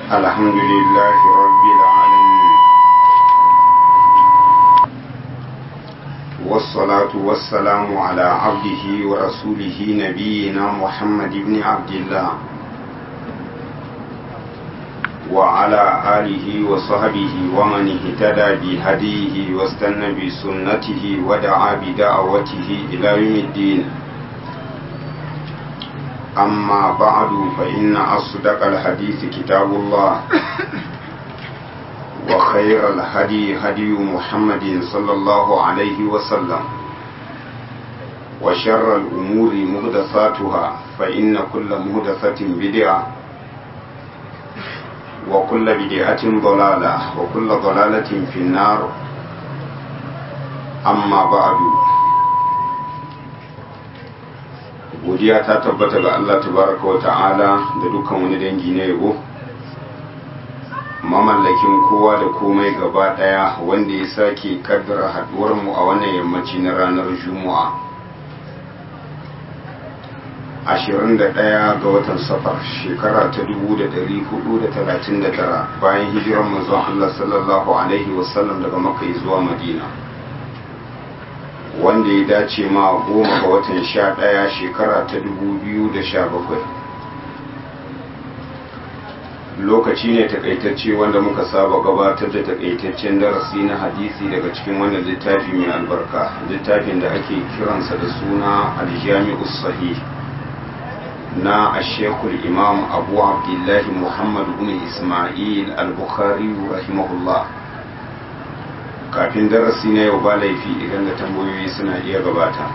الحمد لله رب العالمين والصلاة والسلام على عبده ورسوله نبينا محمد بن عبد الله وعلى آله وصحبه ومن اهتدى بهديه واستنى بسنته ودعا بدعوته إلى يوم الدين أما بعد فإن أصدق الحديث كتاب الله وخير الهدي هدي محمد صلى الله عليه وسلم وشر الأمور مهدثاتها فإن كل مهدثة بدعة وكل بدعة ضلالة وكل ضلالة في النار أما بعد godiya ta tabbata ga Allah tabaraka wa ta'ala da dukkan wani dangi na yabo mamallakin kowa da komai gaba daya wanda ya sake kaddara haduwar mu a wannan yammaci na ranar juma'a 21 ga watan safar shekara ta 1439 bayan hijirar manzon Allah sallallahu alaihi wasallam daga makka zuwa madina wanda ya dace ma goma ga watan sha ɗaya shekara ta dubu biyu da sha bakwai lokaci ne takaitacce wanda muka saba gabatar da takaitaccen darasi na hadisi daga cikin wannan littafi mai albarka littafin da ake kiransa da suna aljami'us sahih na ashekul imam abu abdullahi muhammad bin ismail al-bukhari rahimahullah kafin darasi na yau ba laifi idan da tambayoyi suna iya gabata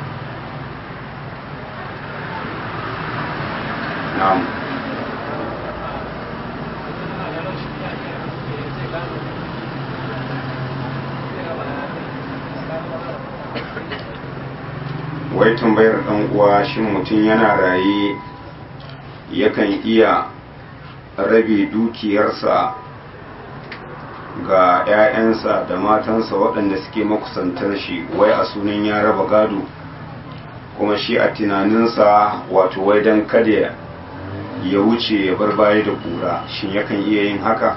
na'am wai tambayar ɗan uwa shin mutum yana raye yakan iya rabe dukiyarsa ga 'ya'yansa da matansa waɗanda suke makusantar shi wai a sunan ya raba gado kuma shi a tunaninsa wato wai don kada ya wuce ya bar baya da kura shin yakan iya yin haka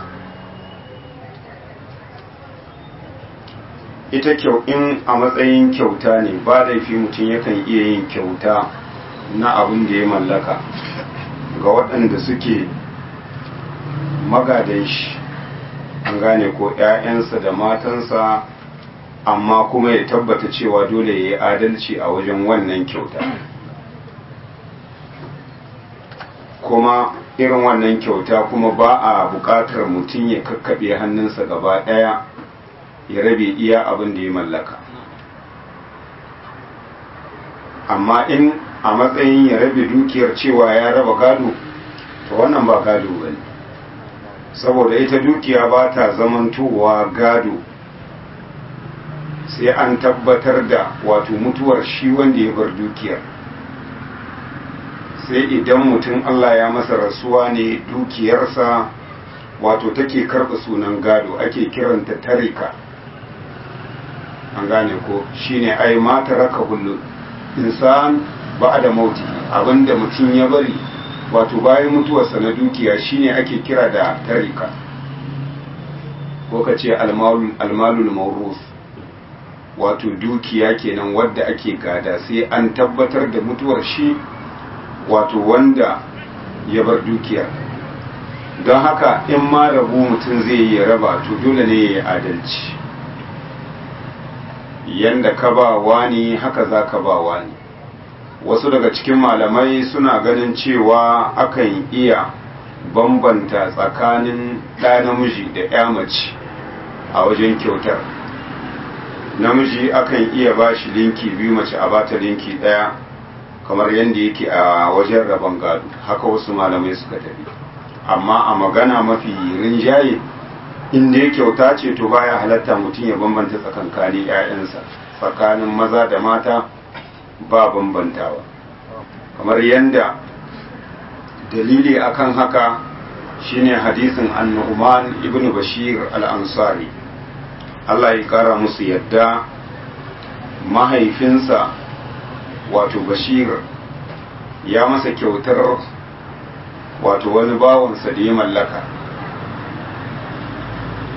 ita kyau in a matsayin kyauta ne ba laifi mutum yakan iya yin kyauta na abin da ya mallaka ga waɗanda suke magadan shi an gane ko 'ya'yansa da matansa amma kuma ya tabbata cewa dole ya yi adalci a wajen wannan kyauta kuma irin wannan kyauta kuma ba a buƙatar mutum ya kakkaɓe hannunsa gaba ɗaya ya rabe iya abin da ya mallaka amma in a matsayin ya rabe dukiyar cewa ya raba gado to wannan ba gado ba ne saboda ita dukiya ba ta zamantowa gado sai an tabbatar da wato mutuwar shi wanda ya bar dukiyar sai idan mutum Allah ya masa rasuwa ne dukiyarsa wato take karɓa sunan gado ake kiranta tarika an gane ko shine ai mata raka hullu insan ba da mauti abinda mutum ya bari wato bayan mutuwarsa na dukiya shine ake kira da tarika ko ka ce almalul maurus wato dukiya kenan wadda ake gada sai an tabbatar da mutuwar shi wato wanda ya bar dukiyar don haka in ma rabu mutum zai yi raba to dole ne ya yi adalci yanda ka ba wani haka za ka ba wani wasu daga cikin malamai suna ganin cewa akan iya bambanta tsakanin ɗa namiji da ya mace a wajen kyautar namiji akan iya ba shi linki biyu mace a bata linki ɗaya kamar yadda yake a wajen rabon gado haka wasu malamai suka tafi amma a magana mafi rinjaye inda ya kyauta ce to baya halatta mutum ya bambanta tsakankanin 'ya'yansa tsakanin maza da mata ba bambantawa kamar yadda dalili akan haka shine hadisin annu'man ibn bashir al-ansari Allah ya kara musu yadda mahaifinsa wato bashir ya masa kyautar wato wani bawansa da ya mallaka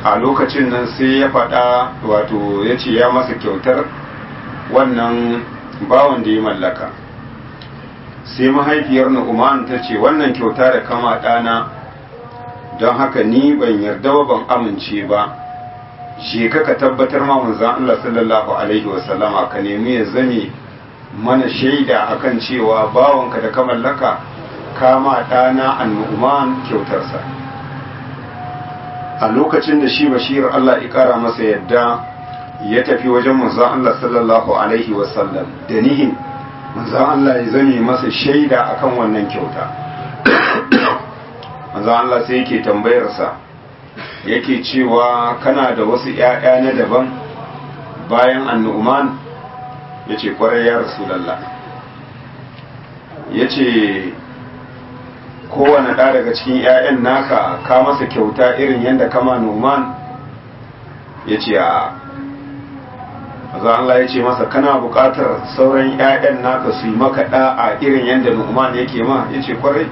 a lokacin nan sai ya faɗa wato ya ce ya masa kyautar wannan bawan da ya mallaka sai mahaifiyar nu'man ta ce wannan kyauta da kama ɗana don haka ni ban yarda ba ban amince ba je ka ka tabbatar ma manzon Allah sallallahu alaihi wasallama ka nemi ya zame mana shaida akan cewa bawanka da ka mallaka kama ɗana annu'man kyautarsa a lokacin da shi bashir Allah ya ƙara masa yadda ya tafi wajen manzon Allah sallallahu alaihi wasallam da nihin manzon Allah ya zame masa shaida akan wannan kyauta manzon Allah sai yake tambayarsa yake cewa kana da wasu ‘ya'ya na daban bayan annu'man ya ce kwarai ya rasulallah ya ce kowane ɗa daga cikin ‘ya'yan naka ka masa kyauta irin yadda kama numan ya ce a maza Allah ya ce masa kana buƙatar sauran ‘ya'yan naka su yi maka ɗa'a irin yadda numan yake ma ya ce kwarai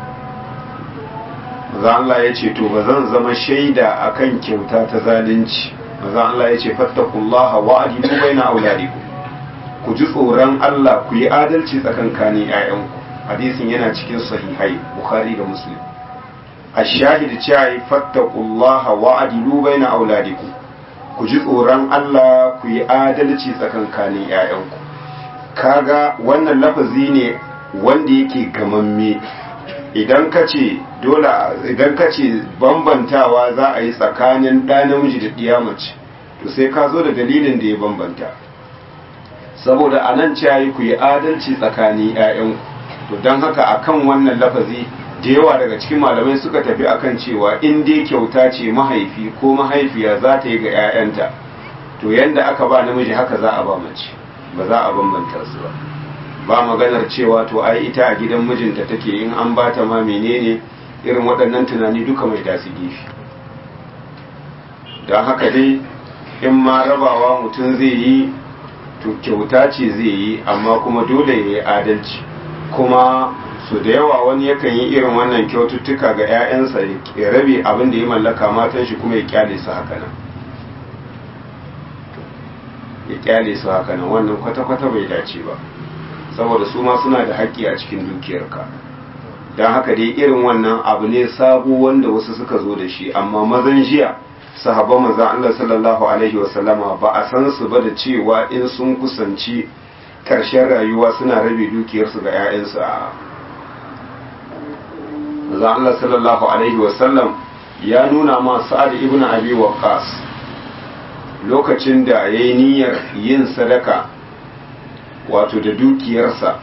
maza Allah ya ce to ba zan zama shaida akan kyauta ta zalunci maza Allah ya ce fattakullaha wa adilu baina auladikum ku ji tsoron Allah ku yi adalci tsakankanin ƴaƴanku hadisin yana cikin sahihai bukhari da muslim ash-shahid cewa fattakullaha wa adilu baina auladikum ku ji tsoron Allah ku yi adalci tsakankanin ƴaƴanku kaga wannan lafazi ne wanda yake gamamme idan ka ce dole idan ka ce bambantawa za a yi tsakanin ɗa namiji da ɗiya mace to sai ka zo da dalilin da ya bambanta saboda a nan ciyayi ku yi adalci tsakanin 'ya'yanku to don haka akan wannan lafazi da yawa daga cikin malamai suka tafi akan cewa in dai kyauta ce mahaifi ko mahaifiya za ta yi ga 'ya'yanta to yanda aka ba namiji haka za a ba mace ba za a bambanta su ba ba maganar cewa to ai ita a gidan mijinta take in an bata ma menene irin waɗannan tunani duka mai dasi gefe don haka dai in ma rabawa mutum zai yi to kyauta ce zai yi amma kuma dole ya yi adalci kuma su da yawa wani yakan yi irin wannan kyaututtuka ga 'ya'yansa ya rabe abin da ya mallaka matan shi kuma ya kyale su haka nan ya kyale su haka nan wannan kwata-kwata bai dace ba saboda su ma suna da haƙƙi a cikin dukiyarka don haka dai irin wannan abu ne sabo wanda wasu suka zo da shi amma mazan jiya sahabban manzon Allah sallallahu alaihi wasallama ba a san su ba da cewa in sun kusanci ƙarshen rayuwa suna rabe dukiyarsu ga 'ya'yansu a manzon Allah sallallahu alaihi wasallam ya nuna ma Sa'ad ibn Abi Waqqas lokacin da yayi niyyar yin sadaka wato da dukiyarsa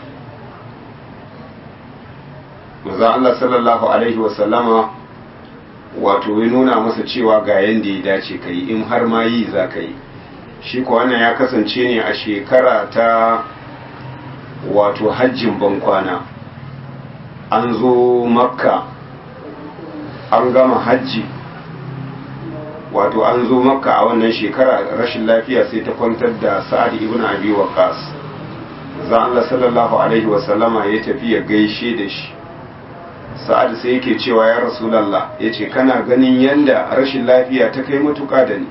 manzon Allah sallallahu alaihi wasallama wato ya nuna masa cewa ga yanda ya dace ka yi in har ma yi za ka yi shi ko wannan ya kasance ne a shekara ta wato hajjin bankwana an zo makka an gama hajji wato an zo makka a wannan shekara rashin lafiya sai ta kwantar da sa'ad ibn abi waqas za Allah sallallahu alaihi wasallama ya tafi ya gaishe da shi sa'ad sai yake cewa ya rasulallah ya ce kana ganin yadda rashin lafiya ta kai matuƙa da ni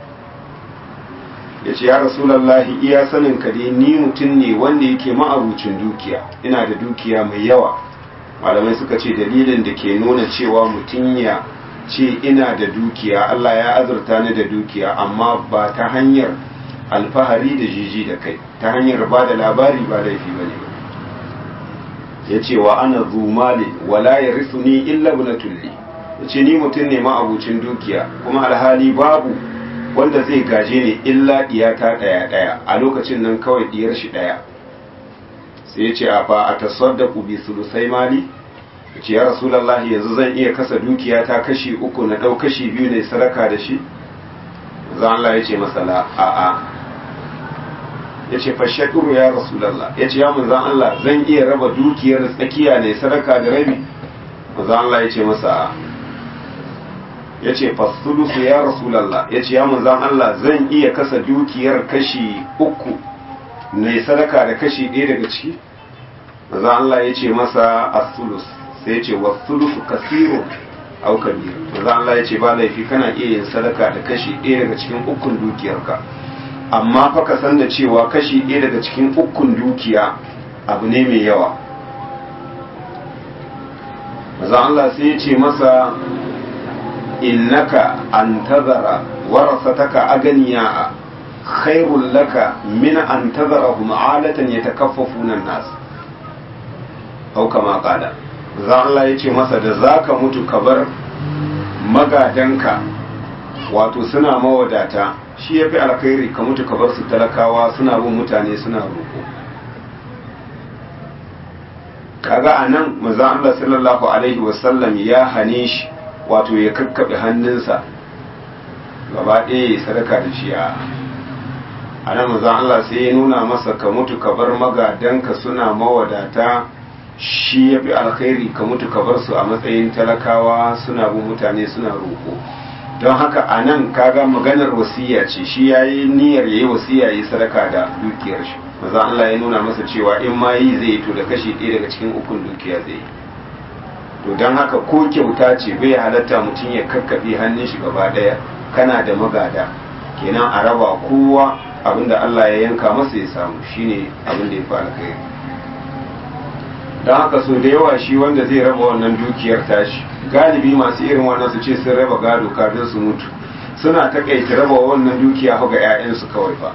ya ce ya rasulallah iya sanin ka dai ni mutum ne wanda yake ma'abucin dukiya ina da dukiya mai yawa malamai suka ce dalilin da ke nuna cewa mutum ya ce ina da dukiya Allah ya azurta ni da dukiya amma ba ta hanyar alfahari da jiji da kai ta hanyar ba da labari ba laifi ba ne ya ce wa ana zumali wala ya risu ni illa na tulli ya ce ni mutum ne ma'abucin dukiya kuma alhali babu wanda zai gaje ne illa diyata ɗaya ɗaya a lokacin nan kawai diyar shi ɗaya sai ya ce a fa a tasaddaku bi sulusai mali ya ce ya rasulallahi yanzu zan iya kasa dukiya ta kashi uku na ɗau kashi biyu ne sadaka da shi zan Allah ya ce masala a'a ya ce fashakuru ya rasulallah ya ce ya manzan Allah zan iya raba dukiyar tsakiya ne sadaka da rabi manzan Allah ya ce masa ya ce fasulusu ya rasulallah ya ce ya manzan Allah zan iya kasa dukiyar kashi uku ne sadaka da kashi ɗaya daga ciki manzan Allah ya ce masa asulus sai ya ce wasulusu kasiru au kabir manzo Allah ya ce ba laifi kana iya yin sadaka da kashi ɗaya daga cikin ukun dukiyarka amma fa ka san da cewa kashi ɗaya daga cikin ukun dukiya abu ne mai yawa manzo Allah sai ya ce masa innaka an tazara warasataka aganiya khairul laka min an tazarahum alatan yatakaffafuna an-nas au kama qala za Allah ya ce masa da zaka mutu ka bar magadanka wato suna mawadata shi yafi alkhairi ka mutu ka bar su talakawa suna bin mutane suna roƙo kaga anan manzo Allah sallallahu alaihi wasallam ya hane shi wato ya kakkaɓe hannunsa gaba ɗaya ya sadaka da shi a nan mazan Allah sai ya nuna masa ka mutu ka bar magadanka suna mawadata shi ya fi alkhairi ka mutu ka bar su a matsayin talakawa suna bin mutane suna roƙo don haka a nan kaga maganar wasiya ce shi ya yi niyyar ya yi wasiya ya yi sadaka da dukiyar shi mazan Allah ya nuna masa cewa in ma yi zai yi to da kashi ɗaya daga cikin ukun dukiya zai yi to don haka ko kyauta ce bai halatta mutum ya kakkaɓe hannun shi gaba ɗaya kana da magada kenan a raba kowa abinda Allah ya yanka masa ya samu shine abin da ya fi alkhairi don haka so da yawa shi wanda zai raba wannan dukiyar tashi galibi masu irin wannan su ce sun raba gado kafin su mutu suna takaita raba wannan dukiya ga 'ya'yansu kawai ba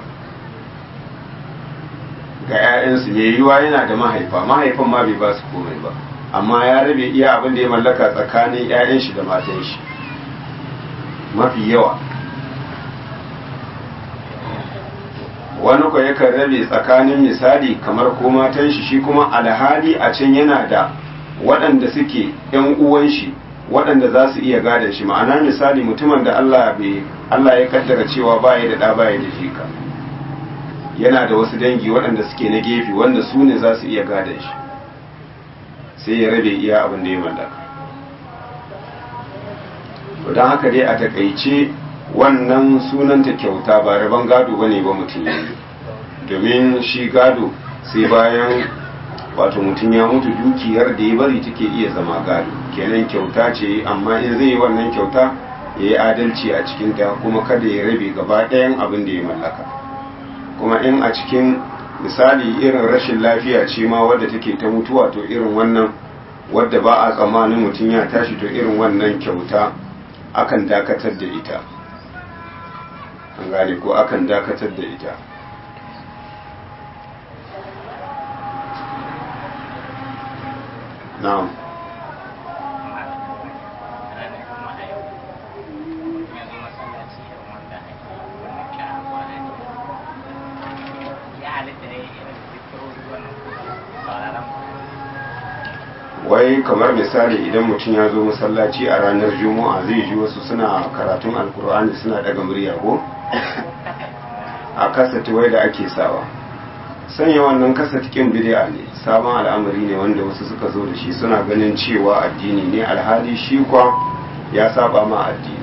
ga 'ya'yansu mai yiwuwa yana da mahaifa mahaifan ma bai ba su komai ba amma ya rabe iya abin da ya mallaka tsakanin 'ya'yan shi da matan shi mafi yawa wani ko yakan rabe tsakanin misali kamar ko matan shi shi kuma alhali a can yana da waɗanda suke 'yan uwan shi waɗanda za su iya gadon shi ma'ana misali mutumin da Allah bai Allah ya kaddara cewa baya da ɗa baya da jika yana da wasu dangi waɗanda suke na gefe wanda su ne za su iya gadon shi sai ya rabe iya abin da ya mallaka don haka dai a takaice wannan sunanta kyauta ba rabon gado ba ne ba mutum ya yi domin shi gado sai bayan wato mutum ya mutu dukiyar da ya bari take iya zama gado kenan kyauta ce amma in zai yi wannan kyauta ya yi adalci a cikinta kuma kada ya rabe gaba ɗayan abin da ya mallaka kuma in a cikin misali irin rashin lafiya ce ma wadda take ta mutuwa to irin wannan wadda ba a tsammanin mutum ya tashi to irin wannan kyauta akan dakatar da ita an gane ko akan dakatar da ita na'am wai kamar misali idan mutum ya zo masallaci a ranar juma'a zai ji wasu suna karatun alkur'ani suna daga murya ko a kasati wai da ake sawa sanya wannan kasati kin bid'a ne sabon al'amari ne wanda wasu suka zo da shi suna ganin cewa addini ne alhali shi kwa ya saba ma addini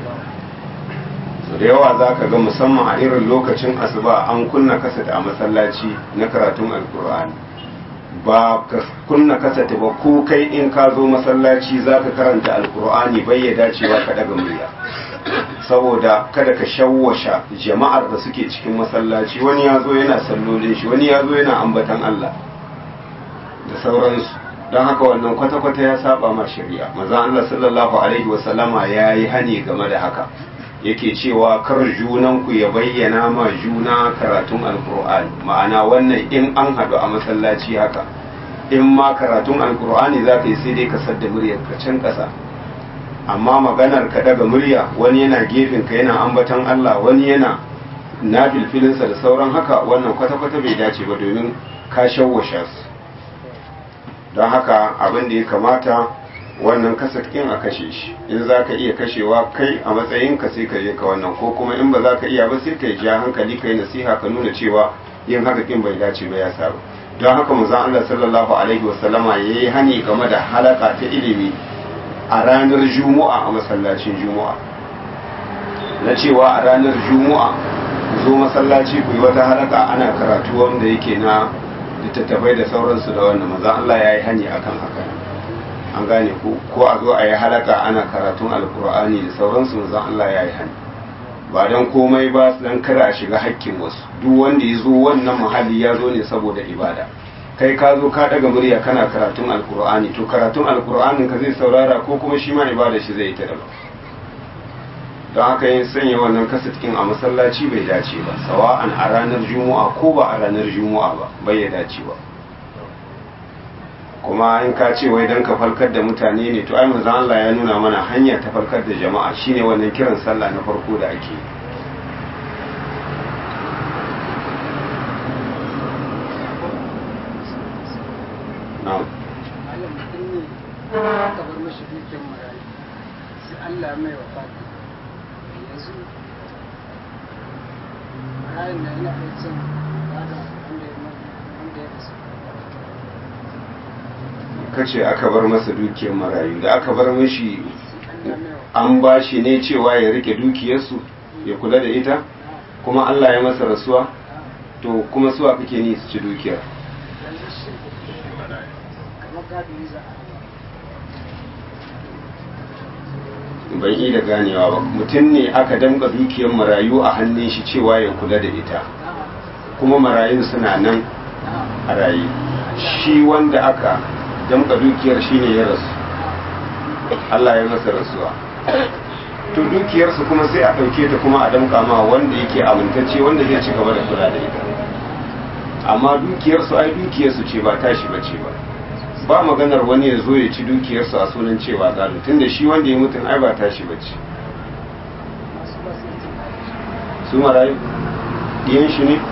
so da yawa za ka ga musamman a irin lokacin asuba an kunna kasati a masallaci na karatun alkur'ani ba ka kunna kasata ba ko kai in ka zo masallaci za ka karanta alkur'ani bai ya dacewa ka daga murya saboda kada ka shawwasha jama'ar da suke cikin masallaci wani ya zo yana sallolin shi wani ya zo yana ambatan Allah da sauransu don haka wannan kwata-kwata ya saba ma shari'a maza Allah sallallahu alaihi wasallama ya yi hani game da haka yake cewa kar junanku ya bayyana ma juna karatun alkur'ani ma'ana wannan in an haɗu a masallaci haka in ma karatun alkur'ani za ka yi sai dai ka sadda muryar ka can ƙasa amma maganar ka daga murya wani yana gefen ka yana ambatan Allah wani yana na filfilinsa da sauran haka wannan kwata-kwata bai dace ba domin ka shawwasha su don haka abin da ya kamata wannan kasat ɗin a kashe shi in za ka iya kashewa kai a matsayinka sai ka je ka wannan ko kuma in ba za ka iya ba sai ka ja hankali ka yi nasiha ka nuna cewa yin haka ɗin bai dace ba ya saba don haka manzon Allah sallallahu alaihi wasallama ya yi hani game da halaka ta ilimi a ranar juma'a a masallacin juma'a na cewa a ranar juma'a zo masallaci ku yi wata halaka ana karatu wanda yake na littattafai da sauransu da wannan manzon Allah ya yi hani akan haka an gane ko ko a zo a yi halaka ana karatun alkur'ani da sauransu manzon Allah ya yi hani ba don komai ba dan kada a shiga hakkin wasu duk wanda ya zo wannan muhalli ya zo ne saboda ibada kai ka zo ka daga murya kana karatun alkur'ani to karatun alkur'anin ka zai saurara ko kuma shi ma ibada shi zai ta daban don haka yin sanya wannan kasatkin a masallaci bai dace ba sawa'an a ranar juma'a ko ba a ranar juma'a ba bai ya dace ba kuma in ka ce wai don ka farkar da mutane ne to ai manzon Allah ya nuna mana hanya ta farkar da jama'a shine wannan kiran sallah na farko da ake na'am Allah mutum ne aka bar mashi dukiyar marayu sai Allah mai wa fata yanzu marayun na yana da cin gada wanda ya wanda ya rasu kace aka bar masa dukiyar marayu da aka bar mashi Allah mai wa an ba shi ne cewa ya rike dukiyarsu ya kula da ita kuma Allah ya masa rasuwa to kuma suwa kake ni su ci dukiyar yanzu shi kamar gado yi za a ban yi da ganewa ba mutum ne aka damga dukiyar marayu a hannun shi cewa ya kula da ita kuma marayun suna nan a raye shi wanda aka damga dukiyar shi ne ya rasu Allah ya masa rasuwa to dukiyarsu kuma sai a ɗauke ta kuma a damka ma wanda yake amintacce wanda zai ci gaba da kula da ita amma dukiyarsu ai dukiyarsu ce ba tashi ba ce ba ba maganar wani ya zo ya ci dukiyarsu a sunan cewa gado tunda shi wanda ya mutum ai ba tashi ba ce masu ba su yi cin gado su marayu ɗiyan shi ne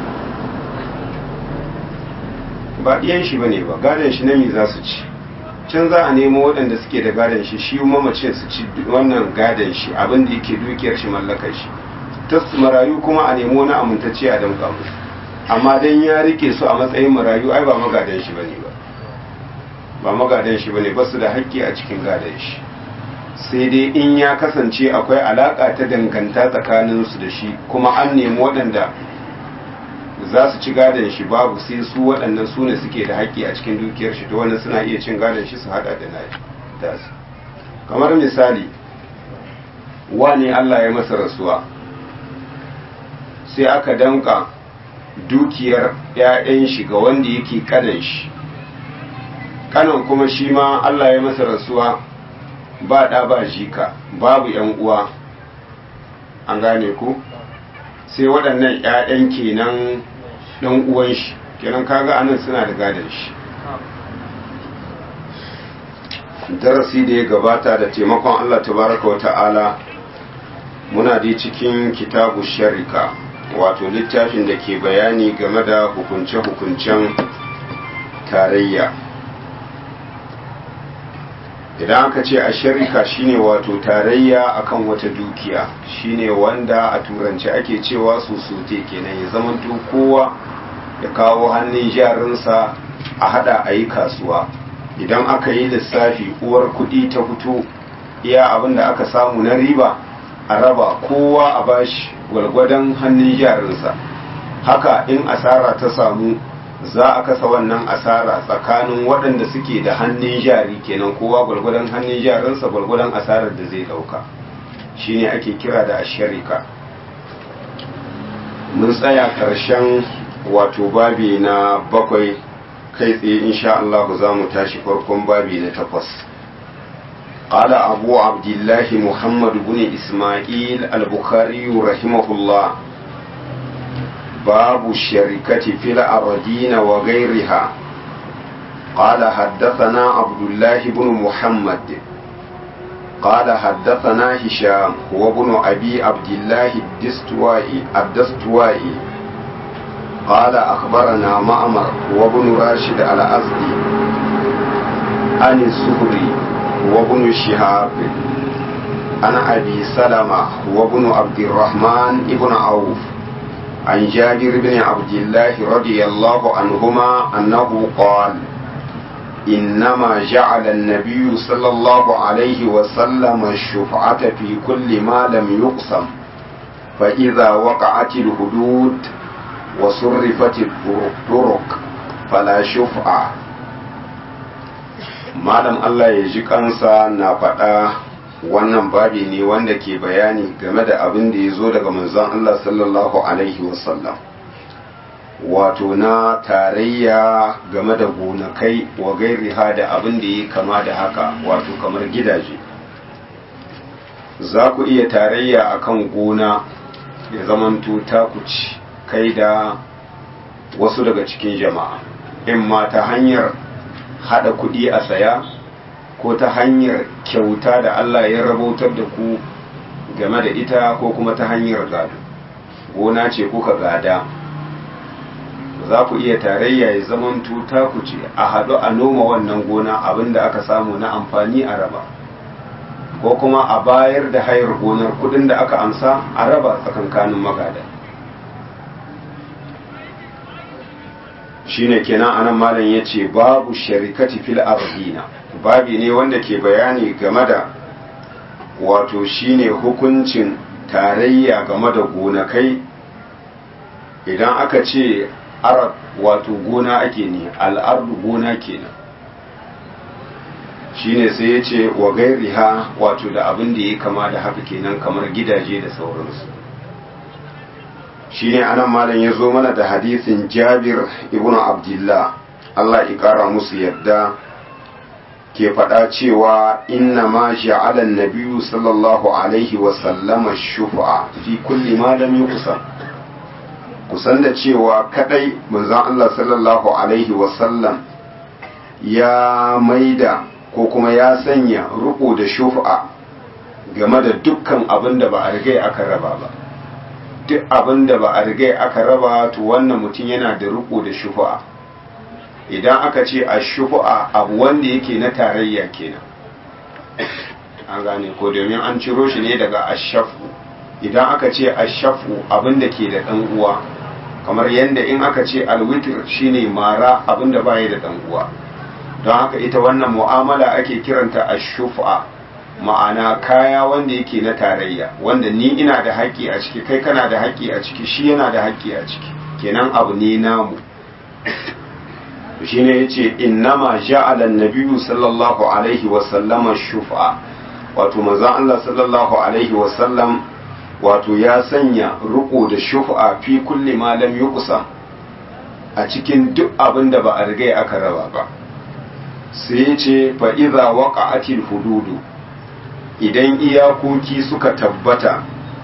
ba ɗiyan shi ba ne ba gadon shi na mi za su ci can za a nemo waɗanda suke da gadon shi shi mamacin su ci wannan gadon shi abin da yake dukiyar shi mallakar shi ta su marayu kuma a nemo na amintacce a damƙa musu amma dan ya rike su a matsayin marayu ai ba magadan shi bane ba ba magadan shi bane ba su da haƙƙi a cikin gadon shi sai dai in ya kasance akwai alaƙa ta danganta tsakaninsu da shi kuma an nemi waɗanda za su ci gadon shi babu sai su waɗannan su ne suke da haƙƙi a cikin dukiyar shi to wannan suna iya cin gadon shi su haɗa da nashi da su kamar misali wane Allah ya masa rasuwa sai aka danka dukiyar 'ya'yan shi ga wanda yake kanan shi kanan kuma shi ma Allah ya masa rasuwa ba ɗa ba jika babu ‘yan uwa an gane ku sai waɗannan ‘ya'yan kenan ɗan uwan shi kenan kaga anan suna da gadon shi darasi da ya gabata da taimakon Allah tabaraka wa ta'ala muna dai cikin kitabu sharika wato littafin da ke bayani game da hukunce-hukuncen tarayya idan aka ce a sharika shine wato tarayya akan wata dukiya shine wanda a turanci ake cewa sosote kenan ya zamanto kowa ya kawo hannun jarinsa a hada a yi kasuwa idan aka yi lissafi uwar kudi ta fito iya abin da aka samu na riba a raba kowa a bashi gwalgwadon hannun jarinsa haka in asara ta samu za a kasa wannan asara tsakanin waɗanda suke da hannun jari kenan kowa gwalgwadon hannun jarinsa gwalgwadon asarar da zai ɗauka shine ake kira da asharika mun tsaya ƙarshen wato babi na bakwai kai tsaye insha Allah za mu tashi farkon babi na takwas قال أبو عبد الله محمد بن إسماعيل البخاري رحمه الله باب الشركة في الأرضين وغيرها قال حدثنا عبد الله بن محمد قال حدثنا هشام وابن أبي عبد الله الدستوائي الدستوائي قال أخبرنا معمر وابن راشد الأزدي عن الزهري وابن شهاب عن أبي سلمة وابن عبد الرحمن ابن عوف عن جابر بن عبد الله رضي الله عنهما أنه قال إنما جعل النبي صلى الله عليه وسلم الشفعة في كل ما لم يقسم فإذا وقعت الحدود وصرفت الطرق فلا شفعة malam Allah ya ji kansa na faɗa wannan babi ne wanda ke bayani game da abin da ya zo daga manzon Allah sallallahu alaihi wasallam wato na tarayya game da gonakai wa gairiha da abin da ya kama da haka wato kamar gidaje za ku iya tarayya akan gona ya zamanto takuci kai da wasu daga cikin jama'a in ma ta hanyar hada kuɗi a saya ko ta hanyar kyauta da Allah ya rabautar da ku game da ita ko kuma ta hanyar gado gona ce kuka gada za ku iya tarayya ya zaman tuta ku ce a haɗu a noma wannan gona abinda aka samu na amfani a raba ko kuma a bayar da hayar gonar kudin da aka amsa a raba tsakankanin magada shine kenan anan malam ya ce babu sharikati fil ardina babi ne wanda ke bayani game da wato shine hukuncin tarayya game da gonakai idan aka ce arab wato gona ake ne al'ardu gona kenan shine sai ya ce wa gairiha wato da abin da ya kama da haka kenan kamar gidaje da sauransu shine anan malam ya zo mana da hadisin jabir ibn abdullah Allah ya kara musu yadda ke faɗa cewa inna ma ja'ala an-nabiyyu sallallahu alaihi wa sallama shufa fi kulli ma lam yuqsam kusan da cewa kadai manzon Allah sallallahu alaihi wa sallam ya maida ko kuma ya sanya ruko da shufa game da dukkan abin da ba a rigai aka raba ba duk abin da ba a rigai aka raba to wannan mutum yana da ruko da shufa idan aka ce a shufu'a abu wanda yake na tarayya kenan an gane ko domin an ciro shi ne daga ashafu idan aka ce ashafu abin da ke da ɗan uwa kamar yadda in aka ce alwitir shine mara abin da baya da ɗan uwa don haka ita wannan mu'amala ake kiranta ashufa ma'ana kaya wanda yake na tarayya wanda ni ina da haƙƙi a ciki kai kana da haƙƙi a ciki shi yana da haƙƙi a ciki kenan abu ne namu shine yace innama ja'ala an-nabiyyu sallallahu alaihi wa sallama shufa wato manzon Allah sallallahu alaihi wa sallam wato ya sanya ruko da shufa fi kulli ma lam yuqsam a cikin duk abin da ba a riga aka raba ba sai yace fa idza waqa'atil hududu idan iyakoki suka tabbata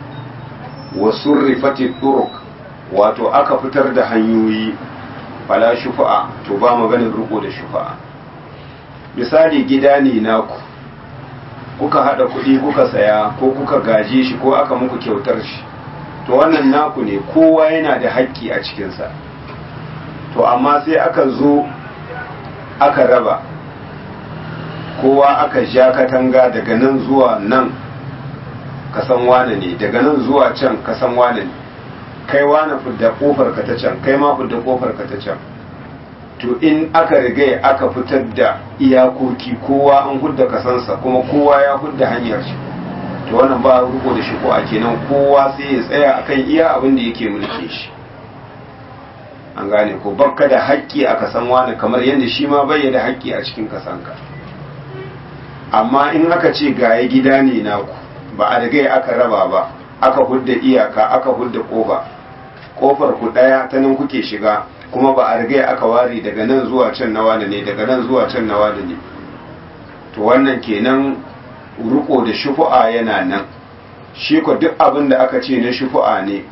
wa surrifatit turuq wato aka fitar da hanyoyi fala shufa'a to ba maganin riko da shufa'a misali gida ne naku kuka hada kuɗi kuka saya ko kuka gaje shi ko aka muku kyautar shi to wannan naku ne kowa yana da haƙƙi a cikinsa to amma sai aka zo aka raba kowa aka ja katanga daga nan zuwa nan kasan wane ne daga nan zuwa can kasan wane ne kai wani fidda kofar ka ta can kai ma fidda kofar ka ta can to in aka riga aka fitar da iyakoki kowa an hudda kasansa kuma kowa ya hudda hanyar shi to wannan ba ruko da shi ko a kenan kowa sai ya tsaya akan iya abin da yake mulke shi an gane ko bakka da haƙƙi a kasan wani kamar yadda shi ma bai da haƙƙi a cikin kasanka amma in aka ce gaye gida ne naku ba a riga aka raba ba aka hudda iyaka aka hudda kofa kofar ku daya ta nan kuke shiga kuma ba a riga aka ware daga nan zuwa can na wani ne daga nan zuwa can na wani ne to wannan kenan ruko da shufu'a yana nan shi ko duk abin da aka ce na shufu'a ne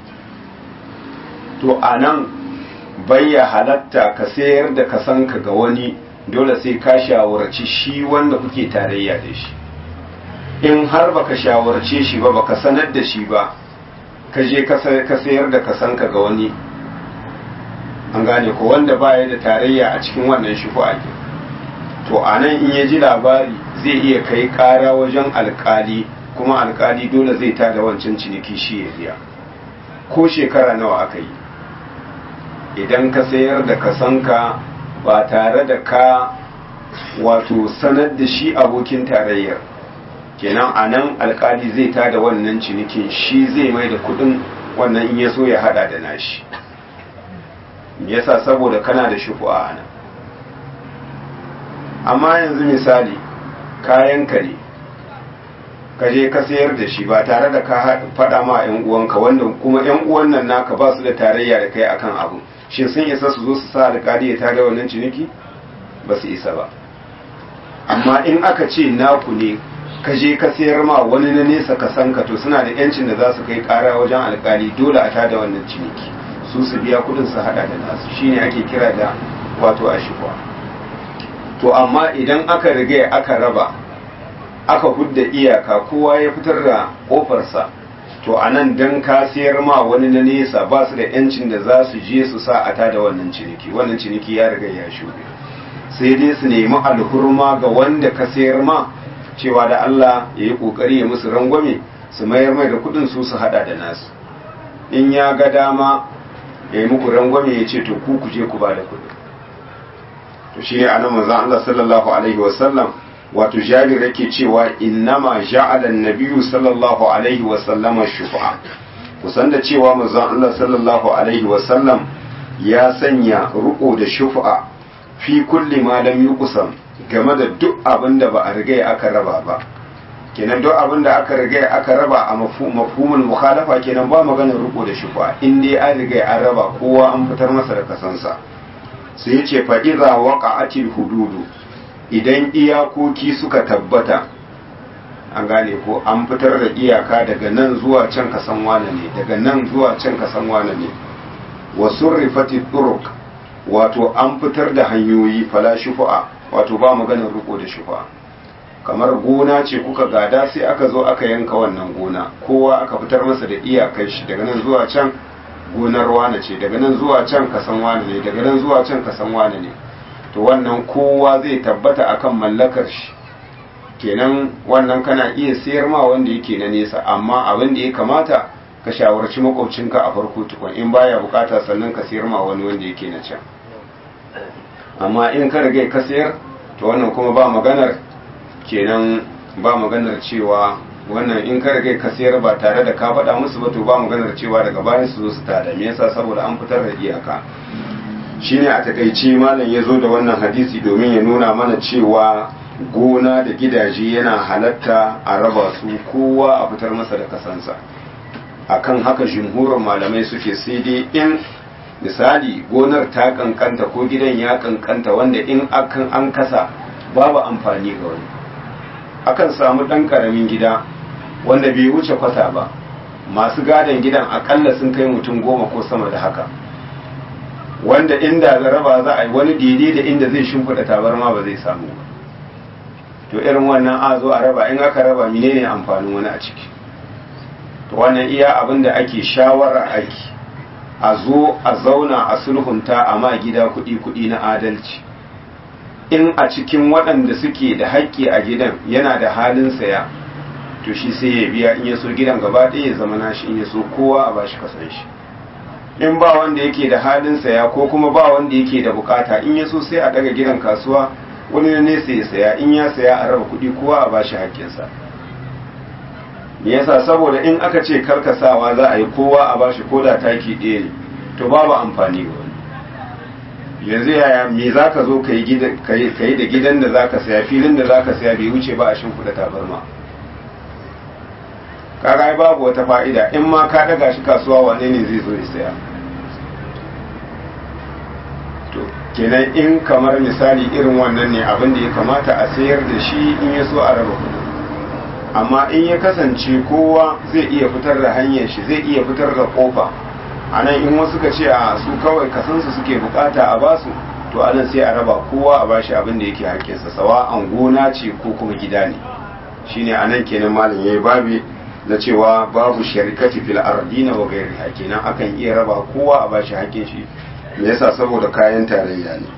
to a nan bayya halatta ka sayar da kasanka ga wani dole sai ka shawarci shi wanda kuke tarayya da shi in har baka shawarce shi ba baka sanar da shi ba ka je ka sayar da kasanka ga wani an gane ko wanda baya da tarayya a cikin wannan shi ko ake to a nan in ya ji labari zai iya kai kara wajen alkali kuma alkali dole zai tada wancan ciniki shi ya biya ko shekara nawa aka yi idan ka sayar da kasanka ba tare da ka wato sanar da shi abokin tarayyar kenan a nan alkali zai tada wannan cinikin shi zai mai da kudin wannan in ya so ya hada da nashi yasa saboda kana da shufu'a a nan amma yanzu misali kayanka ne ka je ka sayar da shi ba tare da ka faɗa ma 'yan uwanka wanda kuma 'yan uwan nan naka ba su da tarayya da kai akan abu shin sun isa su zo su sa alƙali ya tada wannan ciniki ba su isa ba amma in aka ce naku ne ka je ka sayar ma wani na nesa ka san ka to suna da yancin da za su kai ƙara wajen alƙali dole a tada wannan ciniki su su biya kuɗin su haɗa da nasu shine ake kira da wato ashikwa to amma idan aka riga aka raba aka hudda iyaka kowa ya fitar da kofarsa to a nan don ka sayar ma wani na nesa ba su da yancin da za su je su sa a tada wannan ciniki wannan ciniki ya riga ya shuɗe sai dai su nemi alhurma ga wanda ka sayar ma cewa da Allah ya yi ƙoƙari ya musu rangwame su mayar mai da kuɗin su su haɗa da nasu in ya ga dama ya yi muku rangwame ya ce to ku ku je ku ba da kuɗi to shi ne anan manzon Allah sallallahu alaihi wasallam wato jabir yake cewa innama ja'ala an-nabiyyu sallallahu alaihi wasallam shufa'a kusan da cewa manzon Allah sallallahu alaihi wasallam ya sanya ruko da shufa'a fi kulli ma lam yuqsam game da duk abin da ba a riga aka raba ba kenan duk abin da aka riga aka raba a mafhumul mukhalafa kenan ba maganar ruko da shufa'a in dai an riga an raba kowa an fitar masa da kasansa sai ya ce fa idza waqa'atil hududu idan iyakoki suka tabbata an gane ko an fitar da iyaka daga nan zuwa can kasan wane ne daga nan zuwa can kasan wane ne wa surrifati turuq wato an fitar da hanyoyi fala shufa'a wato ba maganar riko da shufa'a kamar gona ce kuka gada sai aka zo aka yanka wannan gona kowa aka fitar masa da iyakar shi daga nan zuwa can gonar wane ce daga nan zuwa can kasan wane ne daga nan zuwa can kasan wane ne to wannan kowa zai tabbata akan mallakar shi kenan wannan kana iya sayar ma wanda yake na nesa amma abin da ya kamata ka shawarci makwabcinka a farko tukun in baya bukata sannan ka sayar ma wani wanda yake na can amma in ka rage ka sayar to wannan kuma ba maganar kenan ba maganar cewa wannan in ka rage ka sayar ba tare da ka faɗa musu ba to ba maganar cewa daga bayan su zo su tada me yasa saboda an fitar da iyaka shine a takaice malam ya zo da wannan hadisi domin ya nuna mana cewa gona da gidaje yana halatta a raba su kowa a fitar masa da kasansa akan haka jumhurin malamai suke sai dai in misali gonar ta kankanta ko gidan ya kankanta wanda in akan an kasa babu amfani ga wani akan samu ɗan ƙaramin gida wanda bai wuce kwata ba masu gadon gidan akalla sun kai mutum goma ko sama da haka wanda inda raba za a yi wani daidai da inda zai shimfiɗa tabarma ba zai samu ba to irin wannan a zo a raba in aka raba menene amfanin wani a ciki to wannan iya abin da ake shawara ake a zo a zauna a sulhunta a ma gida kuɗi kuɗi na adalci in a cikin waɗanda suke da haƙƙi a gidan yana da halin saya to shi sai ya biya in ya so gidan gaba ɗaya ya zama nashi in ya so kowa a bashi kasan shi in ba wanda yake da halin saya ko kuma ba wanda yake da bukata in ya so sai a daga gidan kasuwa wani na nesa ya saya in ya saya a raba kuɗi kowa a bashi haƙƙinsa me yasa saboda in aka ce karkasawa za a yi kowa a bashi ko da taki ɗaya ne to babu amfani ga wani yanzu yaya me za ka zo ka yi da gidan da za ka saya filin da za ka saya bai wuce ba a shimfiɗa tabarma kaga babu wata fa'ida in ma ka daga shi kasuwa wane ne zai zo ya saya to kenan in kamar misali irin wannan ne abin da ya kamata a sayar da shi in ya so a raba kuɗi amma in ya kasance kowa zai iya fitar da hanyar shi zai iya fitar da kofa a nan in wasu ka ce a su kawai kasansu suke bukata a basu to anan sai a raba kowa a bashi abin da yake haƙƙinsa sawa an gona ce ko kuma gida ne shine anan kenan malam yayi babi na cewa babu sharikati fil ardina wa ghairiha kenan akan iya raba kowa a bashi hakkin shi me yasa saboda kayan tarayya ne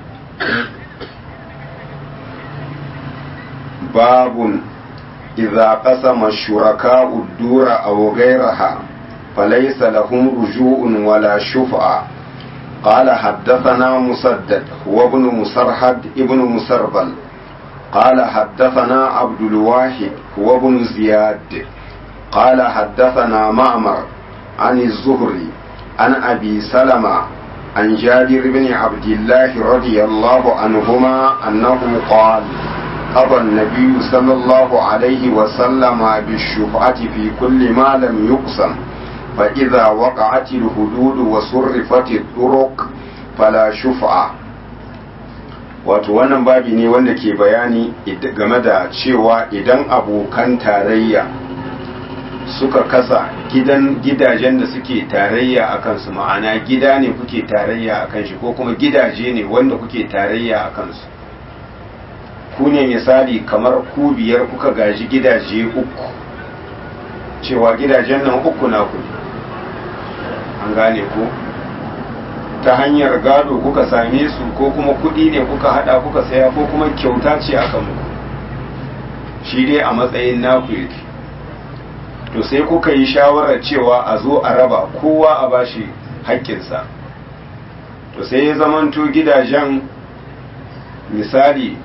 babun idza qasama shuraka'u ad-dura aw ghayraha falaysa lahum ruju'un wala shuf'a قال حدثنا مسدد هو ابن مسرحد ابن مسربل قال حدثنا عبد الواحد هو ابن زياد قال حدثنا معمر عن الزهري عن أبي سلمة عن جابر بن عبد الله رضي الله عنهما أنه قال قضى النبي صلى الله عليه وسلم بالشفعة في كل ما لم يقسم فإذا وقعت الحدود وصرفت الطرق فلا شفعة wato wannan babi ne wanda ke bayani game da cewa idan abokan tarayya suka kasa gidan gidajen da suke tarayya a kansu ma'ana gida ne kuke tarayya a kan shi ko kuma gidaje ne wanda kuke tarayya a kansu ku ne misali kamar ku biyar kuka gaji gidaje uku cewa gidajen nan uku na ku an gane ku ta hanyar gado kuka same su ko kuma kuɗi ne kuka hada kuka saya ko kuma kyauta ce aka muku shi dai a matsayin naku yake to sai kuka yi shawarar cewa a zo a raba kowa a bashi haƙƙinsa to sai ya zamanto gidajen misali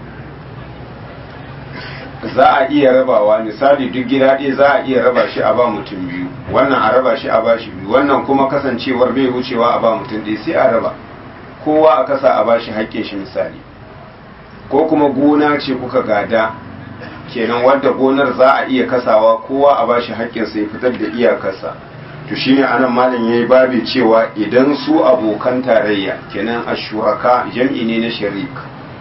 za a iya rabawa misali duk gida ɗaya za a iya raba shi a ba mutum biyu wannan a raba shi a ba shi biyu wannan kuma kasancewar bai wucewa a ba mutum ɗaya sai a raba kowa a kasa a ba shi haƙƙin shi misali ko kuma gona ce kuka gada kenan wadda gonar za a iya kasawa kowa a ba shi haƙƙin sai fitar da iyakarsa to shine anan malam yayi babi cewa idan su abokan tarayya kenan ashuraka jam'i ne na sharik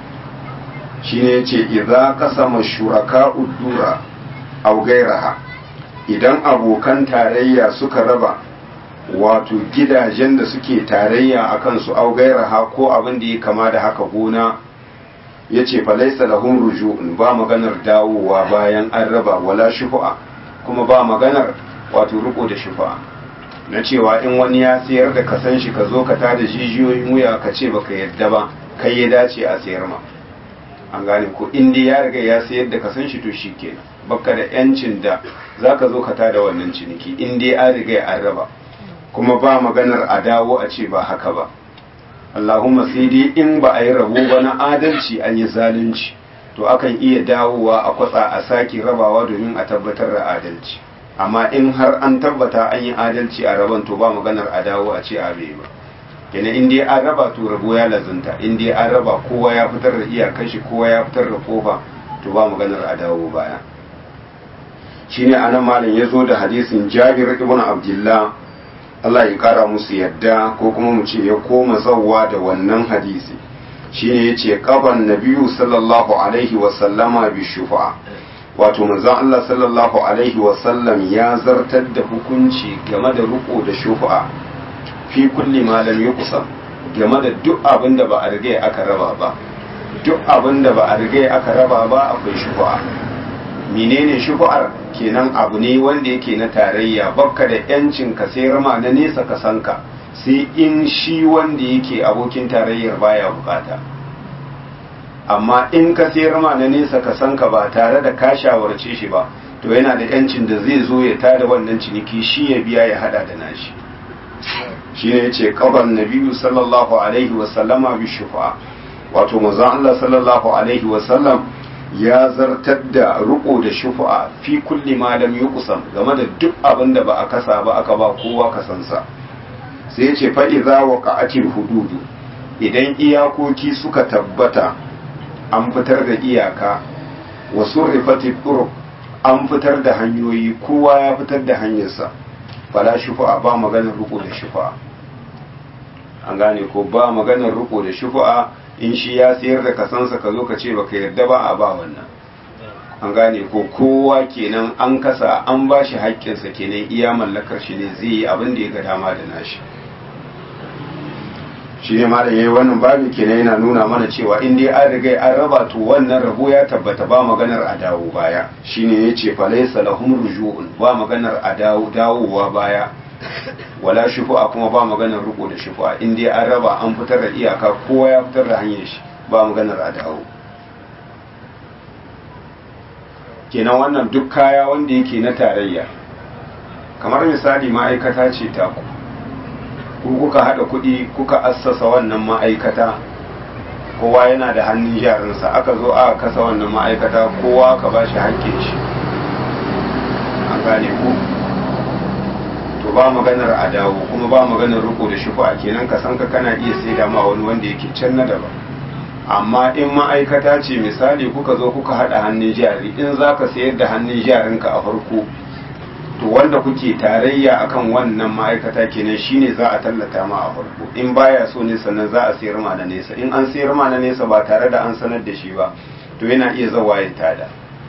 shine yace idza qasama shuraka udura aw gairaha idan abokan tarayya suka raba wato gidajen da suke tarayya akan su aw gairaha ko abin da ya kama da haka gona yace fa laysa lahum ruju'un ba maganar dawowa bayan an raba wala shufa'a kuma ba maganar wato riko da shufa'a na cewa in wani ya sayar da kasan shi ka zo ka tada jijiyoyin wuya ka ce baka yadda ba kai ya dace a sayar ma an gane ko in dai ya riga ya sayar da kasan shi to shikenan baka da yancin da zaka zo ka tada wannan ciniki in dai an riga an raba kuma ba maganar a dawo a ce ba haka ba Allahumma sai dai in ba a yi rabo ba na adalci an yi zalunci to akan iya dawowa a kwatsa a sake rabawa domin a tabbatar da adalci amma in har an tabbata an yi adalci a raban to ba maganar a dawo a ce a bai ba kenan in dai an raba to rabo ya lazunta in dai an raba kowa ya fitar da iyakar shi kowa ya fitar da kofa to ba maganar a dawo baya shine anan malam ya zo da hadisin Jabir ibn Abdullah Allah ya kara musu yadda ko kuma mu ce ya koma zawwa da wannan hadisi shine yace qaban nabiyyu sallallahu alaihi wa sallama bi shufa'a wato manzon Allah sallallahu alaihi wasallam ya zartar da hukunci game da riko da shufa'a fi kulli ma lam yuqsam game da duk abin da ba a riga aka raba ba duk abin da ba a riga aka raba ba akwai shufa'a menene shufa'ar kenan abu ne wanda yake na tarayya bakka da yancin ka sai rama na nesa ka sanka sai in shi wanda yake abokin tarayyar baya bukata amma in ka sayar ma na nesa ka san ka ba tare da ka shawarce shi ba to yana da yancin da zai zo ya tada wannan ciniki shi ya biya ya hada da nashi shi ne yace qaban nabiyyu sallallahu alaihi wa sallama bi shufa wato manzon Allah sallallahu alaihi wa sallam ya zartar da ruko da shufa fi kulli ma lam yuqsam game da duk abin da ba a kasa ba aka ba kowa kasansa sai yace fa idza waqa'atil hududu idan iyakoki suka tabbata an fitar da iyaka wa surrifati turuq an fitar da hanyoyi kowa ya fitar da hanyarsa fala shufa'a ba maganar riko da shufa'a an gane ko ba maganar riko da shufa'a in shi ya sayar da kasansa ka zo ka ce baka yarda ba a ba wannan an gane ko kowa kenan an kasa an ba shi haƙƙinsa kenan iya mallakar shi ne zai yi abin da ya ga dama da nashi shi ne malam yayi wannan babu kenan yana nuna mana cewa in dai an riga an raba to wannan rabo ya tabbata ba maganar a dawo baya shine yace fa laysa lahum ruju'un ba maganar a dawo dawowa baya wala shufu'a kuma ba maganar riko da shufu'a in dai an raba an fitar da iyaka kowa ya fitar da hanyar shi ba maganar a dawo kenan wannan duk kaya wanda yake na tarayya kamar misali ma'aikata ce ta ku ko kuka haɗa kuɗi kuka assasa wannan ma'aikata kowa yana da hannun jarinsa aka zo aka kasa wannan ma'aikata kowa ka ba shi haƙƙin shi an gane ku to ba maganar a dawo kuma ba maganar riko da shufa kenan ka san ka kana iya sai da ma wani wanda yake can na daban amma in ma'aikata ce misali kuka zo kuka haɗa hannun jari in za ka sayar da hannun jarinka a farko to wanda kuke tarayya akan wannan ma'aikata kenan shine za a tallata ma a farko in baya so ne sannan za a sayar ma na nesa in an sayar ma na nesa ba tare da an sanar da shi ba to yana iya zawa ya tada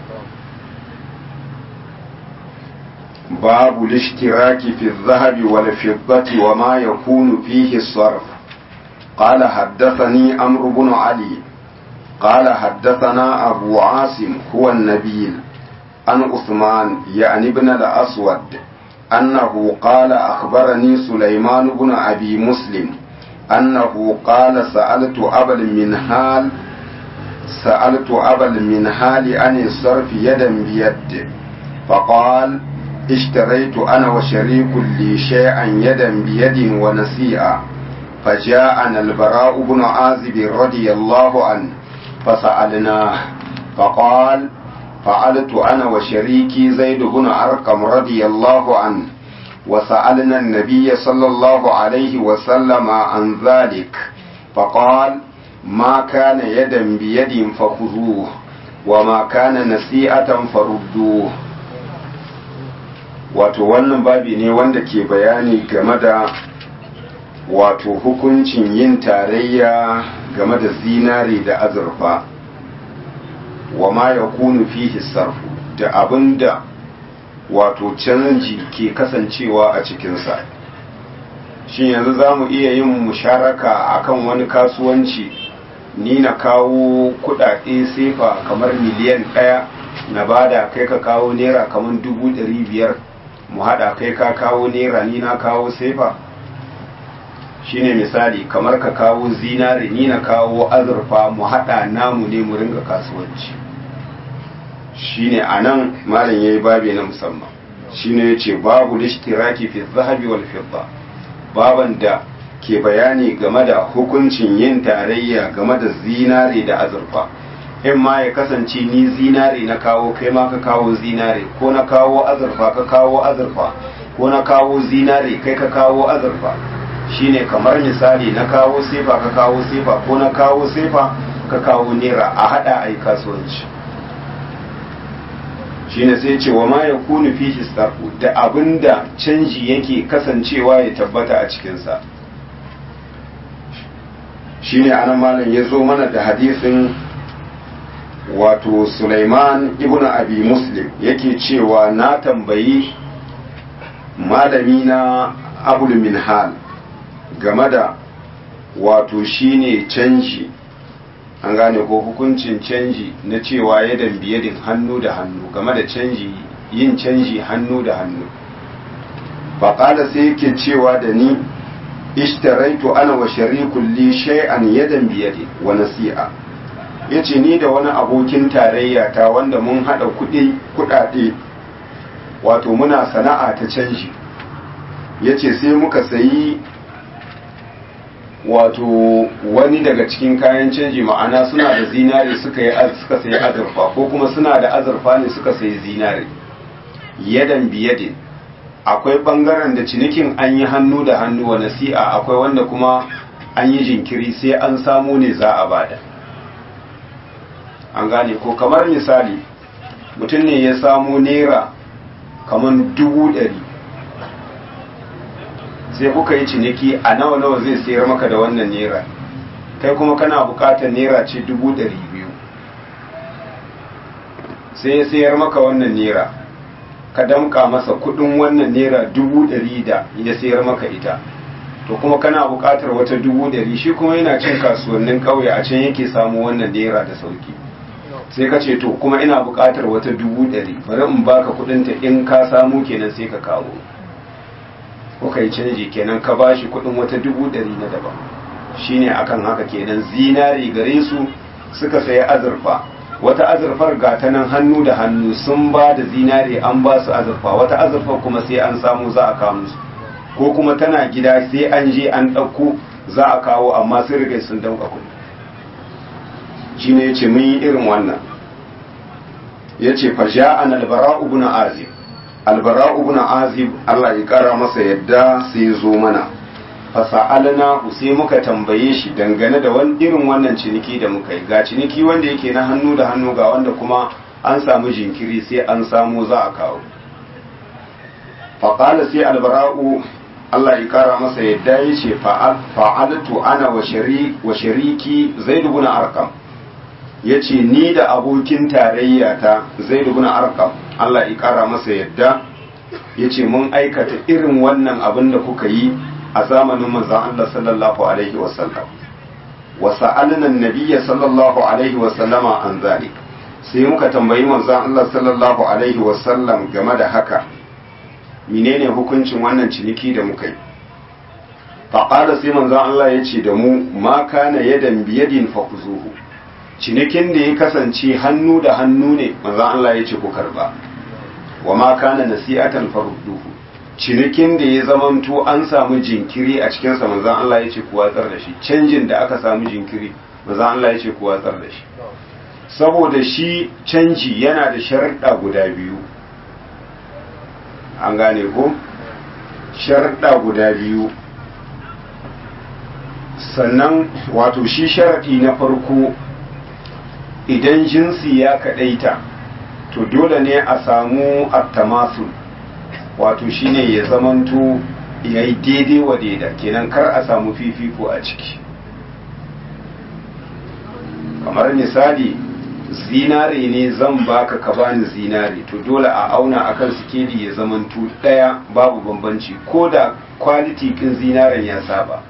babu lishtiraki fi zahabi wal fiddati wa ma yakunu fihi sarf قال حدثني عمرو بن علي قال حدثنا أبو عاصم هو النبيل عن عثمان يعني ابن الأسود أنه قال أخبرني سليمان بن أبي مسلم أنه قال سألت أبا المنهال سألت أبا المنهال عن الصرف يدا بيد فقال اشتريت أنا وشريك لي شيئا يدا بيد ونسيئا فجاءنا البراء بن عازب رضي الله عنه فسألناه فقال فعلت أنا وشريكي زيد بن أرقم رضي الله عنه وسألنا النبي صلى الله عليه وسلم عن ذلك فقال ما كان يدا بيد فخذوه وما كان نسيئة فردوه wato wannan babi ne wanda ke bayani game da wato hukuncin yin tarayya game da zinare da azurfa wa ma ya kunu fihi sarfu da abinda wato canji ke kasancewa a cikinsa shin yanzu za mu iya yin musharaka akan wani kasuwanci ni na kawo kudade sefa kamar miliyan ɗaya na bada kai ka kawo naira kamar dubu ɗari biyar mu haɗa kai ka kawo naira ni na kawo sefa shine misali kamar ka kawo zinare ni na kawo azurfa mu haɗa namu ne mu ringa kasuwanci shine anan malam yayi babi na musamman shine yace babu lishtiraki fi zahabi wal fidda baban da ke bayani game da hukuncin yin tarayya game da zinare da azurfa in ma ya kasance ni zinare na kawo kai ma ka kawo zinare ko na kawo azurfa ka kawo azurfa ko na kawo zinare kai ka kawo azurfa shine kamar misali na kawo sefa ka kawo sefa ko na kawo sefa ka kawo naira a hada ai kasuwanci shine sai ce wa ma ya kunu fihi sarfu da abinda canji yake kasancewa ya tabbata a cikinsa shine anan malam ya zo mana da hadisin wato Sulaiman ibn Abi Muslim yake cewa na tambayi malami na Abul Minhal game da wato shine canji an gane ko hukuncin canji na cewa ya biyadin hannu da hannu game da canji yin canji hannu da hannu faƙada sai yake cewa da ni ishtaraitu ana wa sharikun li shay'an yadan biyadi wa nasi'a yace ni da wani abokin tarayya ta wanda mun hada kuɗi kuɗaɗe wato muna sana'a ta canji yace sai muka sayi wato wani daga cikin kayan canji ma'ana suna da zinare suka yi suka sayi azurfa ko kuma suna da azurfa ne suka sayi zinare yadan biyadin akwai bangaren da cinikin an yi hannu da hannu wa nasi'a akwai wanda kuma an yi jinkiri sai an samu ne za a bada an gane ko kamar misali mutum ne ya samu naira kamar dubu ɗari sai kuka yi ciniki a nawa nawa zai sayar maka da wannan naira kai kuma kana bukatar naira ce dubu ɗari biyu sai ya sayar maka wannan naira ka damka masa kudin wannan naira dubu ɗari da ya sayar maka ita to kuma kana bukatar wata dubu ɗari shi kuma yana cin kasuwannin ƙauye a can yake samu wannan naira da sauki sai ka ce to kuma ina bukatar wata dubu ɗari bari in baka kudinta in ka samu kenan sai ka kawo kuka yi canji kenan ka ba shi kudin wata dubu ɗari na daban shine akan haka kenan zinari gare su suka sayi azurfa wata azurfar ga ta nan hannu da hannu sun ba da zinari an ba su azurfa wata azurfar kuma sai an samu za a kawo musu ko kuma tana gida sai an je an ɗauko za a kawo amma sun riga sun dauka kuɗi shine yace mun yi irin wannan yace fa ja'a al-bara ibn azib albara ibn azib Allah ya kara masa yadda sai ya zo mana fasa'alna sai muka tambaye shi dangane da wani irin wannan ciniki da muka yi ga ciniki wanda yake na hannu da hannu ga wanda kuma an samu jinkiri sai an samu za a kawo faƙala sai albara'u Allah ya kara masa yadda ya ce fa'altu ana wa shariki zai dubuna arkam ya ce ni da abokin tarayya ta zai dubuna arkam Allah ya kara masa yadda ya ce mun aikata irin wannan abin da kuka yi a zamanin manzan Allah sallallahu alaihi wasallam wa sa'alna nabiyya sallallahu alaihi wasallama an zalik sai muka tambayi manzan Allah sallallahu alaihi wasallam game da haka menene hukuncin wannan ciniki da muka yi faƙada sai manzan Allah ya ce da mu ma kana yadan biyadin fakuzuhu cinikin da ya kasance hannu da hannu ne manzan Allah ya ce ku karba wa ma kana nasi'atan farudduhu cinikin da ya zamanto an samu jinkiri a cikinsa manzan Allah ya ce ku watsar da shi canjin da aka samu jinkiri manzan Allah ya ce ku watsar da shi saboda shi canji yana da sharaɗa guda biyu an gane ko sharaɗa guda biyu sannan wato shi sharaɗi na farko idan jinsi ya kaɗaita to dole ne a samu attamasul wato shine ya zamanto ya yi daidai wa daida kenan kar a samu fifiko a ciki kamar misali zinare ne zan baka ka bani zinare to dole a auna akan sikeli ya zamanto ɗaya babu bambanci ko da kwaliti kin zinaren ya saba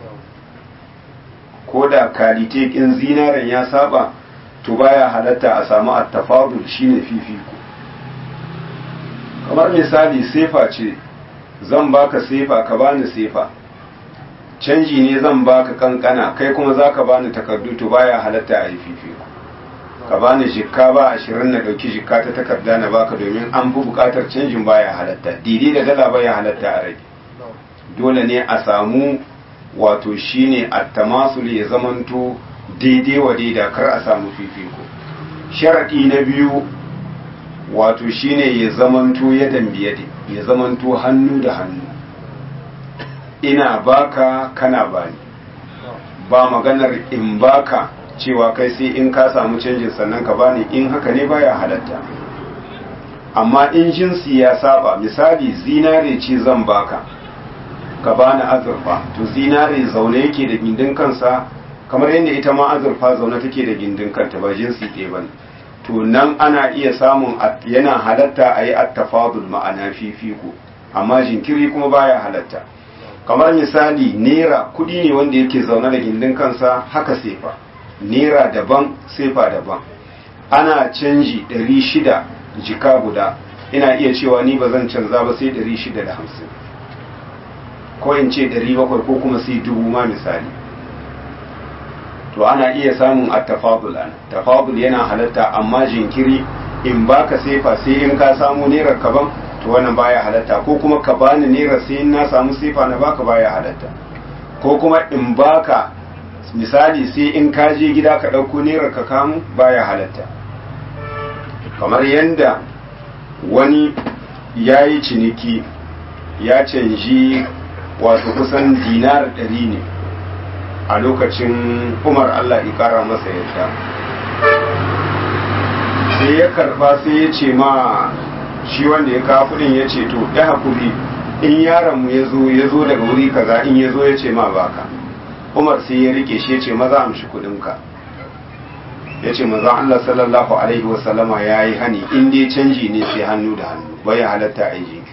ko da kalite kin zinaren ya saba to baya halatta a samu attafadul shine fifiko kamar misali sefa ce zan baka sefa ka bani sefa canji ne zan baka kankana kai kuma zaka bani takardu to baya halatta a yi fifiko ka bani jikka ba ashirin na ɗauki jikka ta takarda na baka domin an fi buƙatar canjin baya halatta didi da dala baya halatta a rage dole ne a samu wato shine attamasul ya zamanto daidai wa daida kar a samu fifiko sharaɗi na biyu wato shine ya zamanto ya dambiye ya zamanto hannu da hannu ina baka kana bani ba maganar in baka cewa kai sai in ka samu canjin sannan ka bani in haka ne baya halatta amma in jinsi ya saba misali zinare ce zan baka ka bani azurfa to zinare zaune yake da gindin kansa kamar yadda ita ma azurfa zaune take da gindin kanta ba jinsi ɗaya bane to nan ana iya samun yana halatta a yi attafadul ma'ana fifiko amma jinkiri kuma baya halatta kamar misali nera kudi ne wanda yake zaune da gindin kansa haka sefa nera daban sefa daban ana canji 600 jika guda ina iya cewa ni ba zan canza ba sai 650 ko in ce 700 ko kuma sai dubu ma misali to ana iya samun attafadul an tafadul yana halatta amma jinkiri in baka sefa sai in ka samu nerar kaban to wannan baya halatta ko kuma ka bani nerar sai in na samu sefa na baka baya halatta ko kuma in baka misali sai in ka je gida ka ɗauko nerar ka kamu baya halatta kamar yadda wani ya yi ciniki ya canji wato kusan dinar ɗari ne a lokacin umar Allah ikara masa yadda sai ya karba sai ya ce ma shi wanda ya kawo kudin ya ce to ya hakuri in yaronmu ya zo ya zo daga wuri kaza in ya zo ya ce ma baka umar sai ya rike shi ya ce maza amshi kudinka ya ce maza Allah sallallahu alaihi wasallama ya yi hani in dai canji ne sai hannu da hannu bai halatta a yi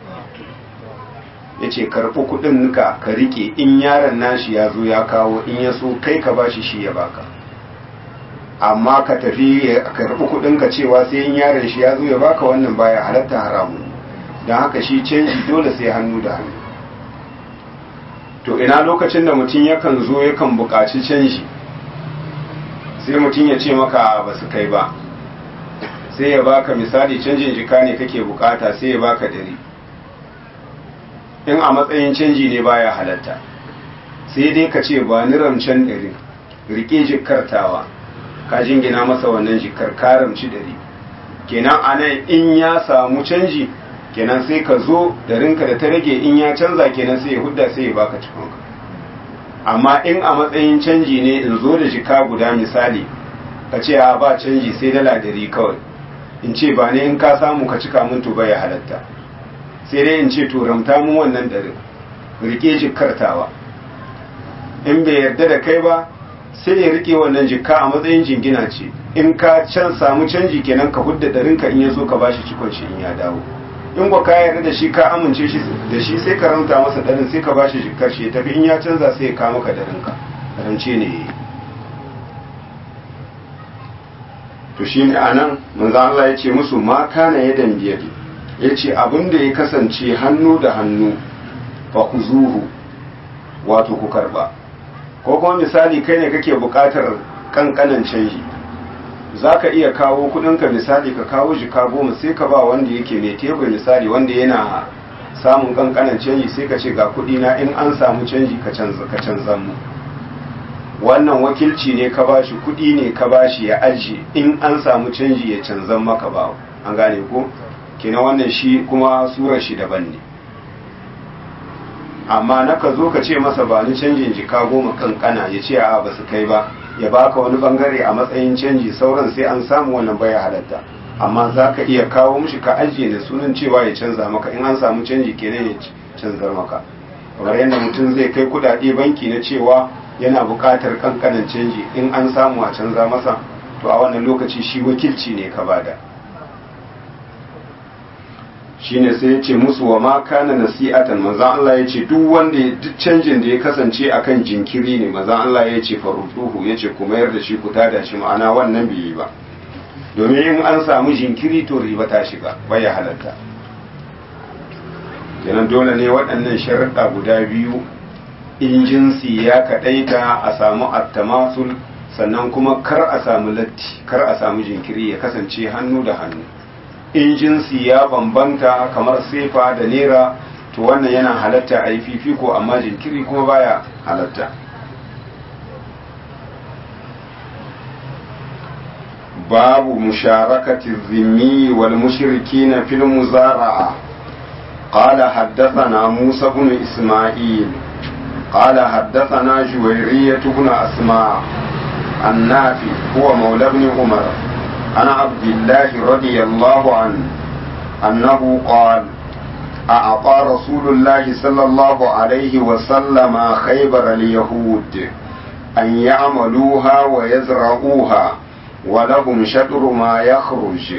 ya ce karɓi kuɗin ka ka rike in yaron nashi ya zo ya kawo in ya so kai ka bashi shi ya baka amma ka tafi ka karɓi kuɗin ka cewa sai in yaron shi ya zo ya baka wannan baya halatta haramu don haka shi canji dole sai hannu da hannu to ina lokacin da mutum yakan zo yakan buƙaci canji sai mutum ya ce maka ba su kai ba sai ya baka misali canjin jika ne kake bukata sai ya baka dari in a matsayin canji ne baya halatta sai dai ka ce ba ni ramcen ɗari rike jikartawa ka jingina masa wannan jikar ka ramci ɗari kenan a nan in ya samu canji kenan sai ka zo da rinka da ta rage in ya canza kenan sai ya hudda sai ya baka cikonka amma in a matsayin canji ne in zo da jika guda misali ka ce a ba canji sai dala dari kawai in ce ba ne in ka samu ka cika mun to ya halatta sai dai in ce to ramta mun wannan darin rike jikartawa in bai yarda da kai ba sai ya rike wannan jikka a matsayin jingina ce in ka can samu canji kenan ka hudda darinka in ya so ka bashi cikon shi in ya dawo in ba ka yarda da shi ka amince shi da shi sai ka ranta masa darin sai ka bashi jikkar shi ya tafi in ya canza sai ya kawo maka darinka rance ne yayi to shine anan manzo Allah ya ce musu ma kana yadan biyadi yace abin da ya kasance hannu da hannu fa kuzuhu wato ku karba ko kuma misali kai ne kake buƙatar kankanan canji za ka iya kawo kudinka misali ka kawo jika goma sai ka ba wanda yake mai tebur misali wanda yana samun kankanan canji sai ka ce ga kudina in an samu canji ka canza mu wannan wakilci ne ka bashi kudi ne ka bashi ya ajiye in an samu canji ya canzan maka ba an gane ko kina wannan shi kuma surar shi daban ne amma na ka zo ka ce masa ba ni canjin jika goma kankana ya ce a ba su kai ba ya baka wani bangare a matsayin canji sauran sai an samu wannan baya halatta amma za ka iya kawo mishi ka ajiye da sunan cewa ya canza maka in an samu canji kenan ya canzar maka kamar yadda mutum zai kai kudade banki na cewa yana buƙatar kankanan canji in an samu a canza masa to a wannan lokaci shi wakilci ne ka bada shine sai ya ce musu wa ma kana nasi'atan manzon Allah ya ce duk wanda duk canjin da ya kasance akan jinkiri ne manzon Allah ya ce farutuhu ya ce ku mayar da shi ku tada shi ma'ana wannan bai yi ba domin in an samu jinkiri to riba ta shiga bai halatta kenan dole ne waɗannan sharuɗa guda biyu in jinsi ya kaɗaita a samu attamasul sannan kuma kar a samu latti kar a samu jinkiri ya kasance hannu da hannu in jinsi ya bambanta kamar sefa da nera to wannan yana halatta a yi fifiko amma jinkiri kuma baya halatta babu musharakati zimmi wal mushrikina fil muzara'a قال حدثنا موسى بن إسماعيل قال حدثنا جويرية بن أسماء النافي هو مولى بن عمر عن عبد الله رضي الله عنه أنه قال أعطى رسول الله صلى الله عليه وسلم خيبر اليهود أن يعملوها ويزرعوها ولهم شطر ما يخرج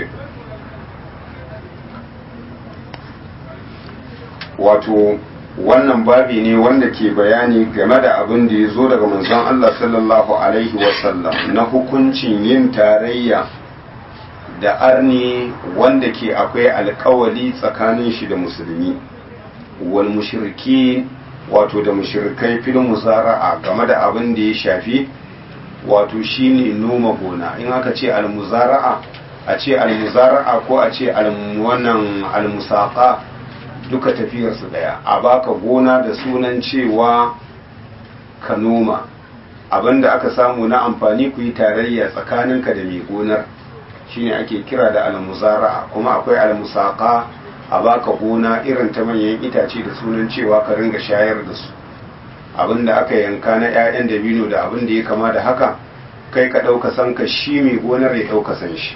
wato wannan babi ne wanda ke bayani game da abin da ya zo daga manzon Allah sallallahu alaihi wasallam na hukuncin yin tarayya da arni wanda ke akwai alkawali tsakanin shi da musulmi wal mushriki wato da mushrikai fil muzara'a game da abin da ya shafi wato shine noma gona in aka ce al muzara'a a ce al muzara'a ko a ce al wannan al musaqa duka tafiyar su daya a baka gona da sunan cewa ka noma abinda aka samu na amfani ku yi tarayya tsakaninka da mai gonar shine ake kira da almuzara'a kuma akwai almusaka a baka gona irin ta manyan itace da sunan cewa ka ringa shayar da su abinda aka yanka na 'ya'yan dabino da abin da ya kama da haka kai ka ɗauka san ka shi mai gonar ya ɗauka san shi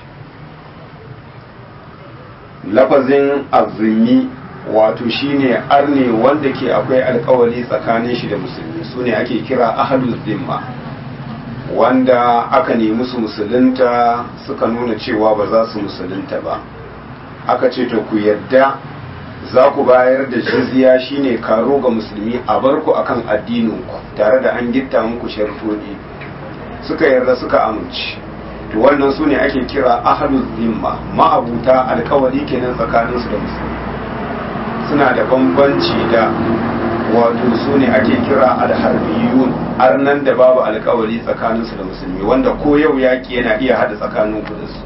lafazin azumi wato shine arne wanda ke akwai alkawali tsakanin shi da musulmi su ne ake kira ahlul zimma wanda aka nemi su musulunta suka nuna cewa ba za su musulunta ba aka ce to ku yadda za ku bayar da jizya shine karo ga musulmi a bar ku akan addininku tare da an gitta muku shartodi suka yarda suka amince to wannan su ne ake kira ahlul zimma ma'abuta alkawari kenan tsakaninsu da musulmi suna da bambanci da wato su ne ake kira alharbiyun arnan da babu alkawari tsakaninsu da musulmi wanda ko yau yaƙi yana iya haɗa tsakanin ku da su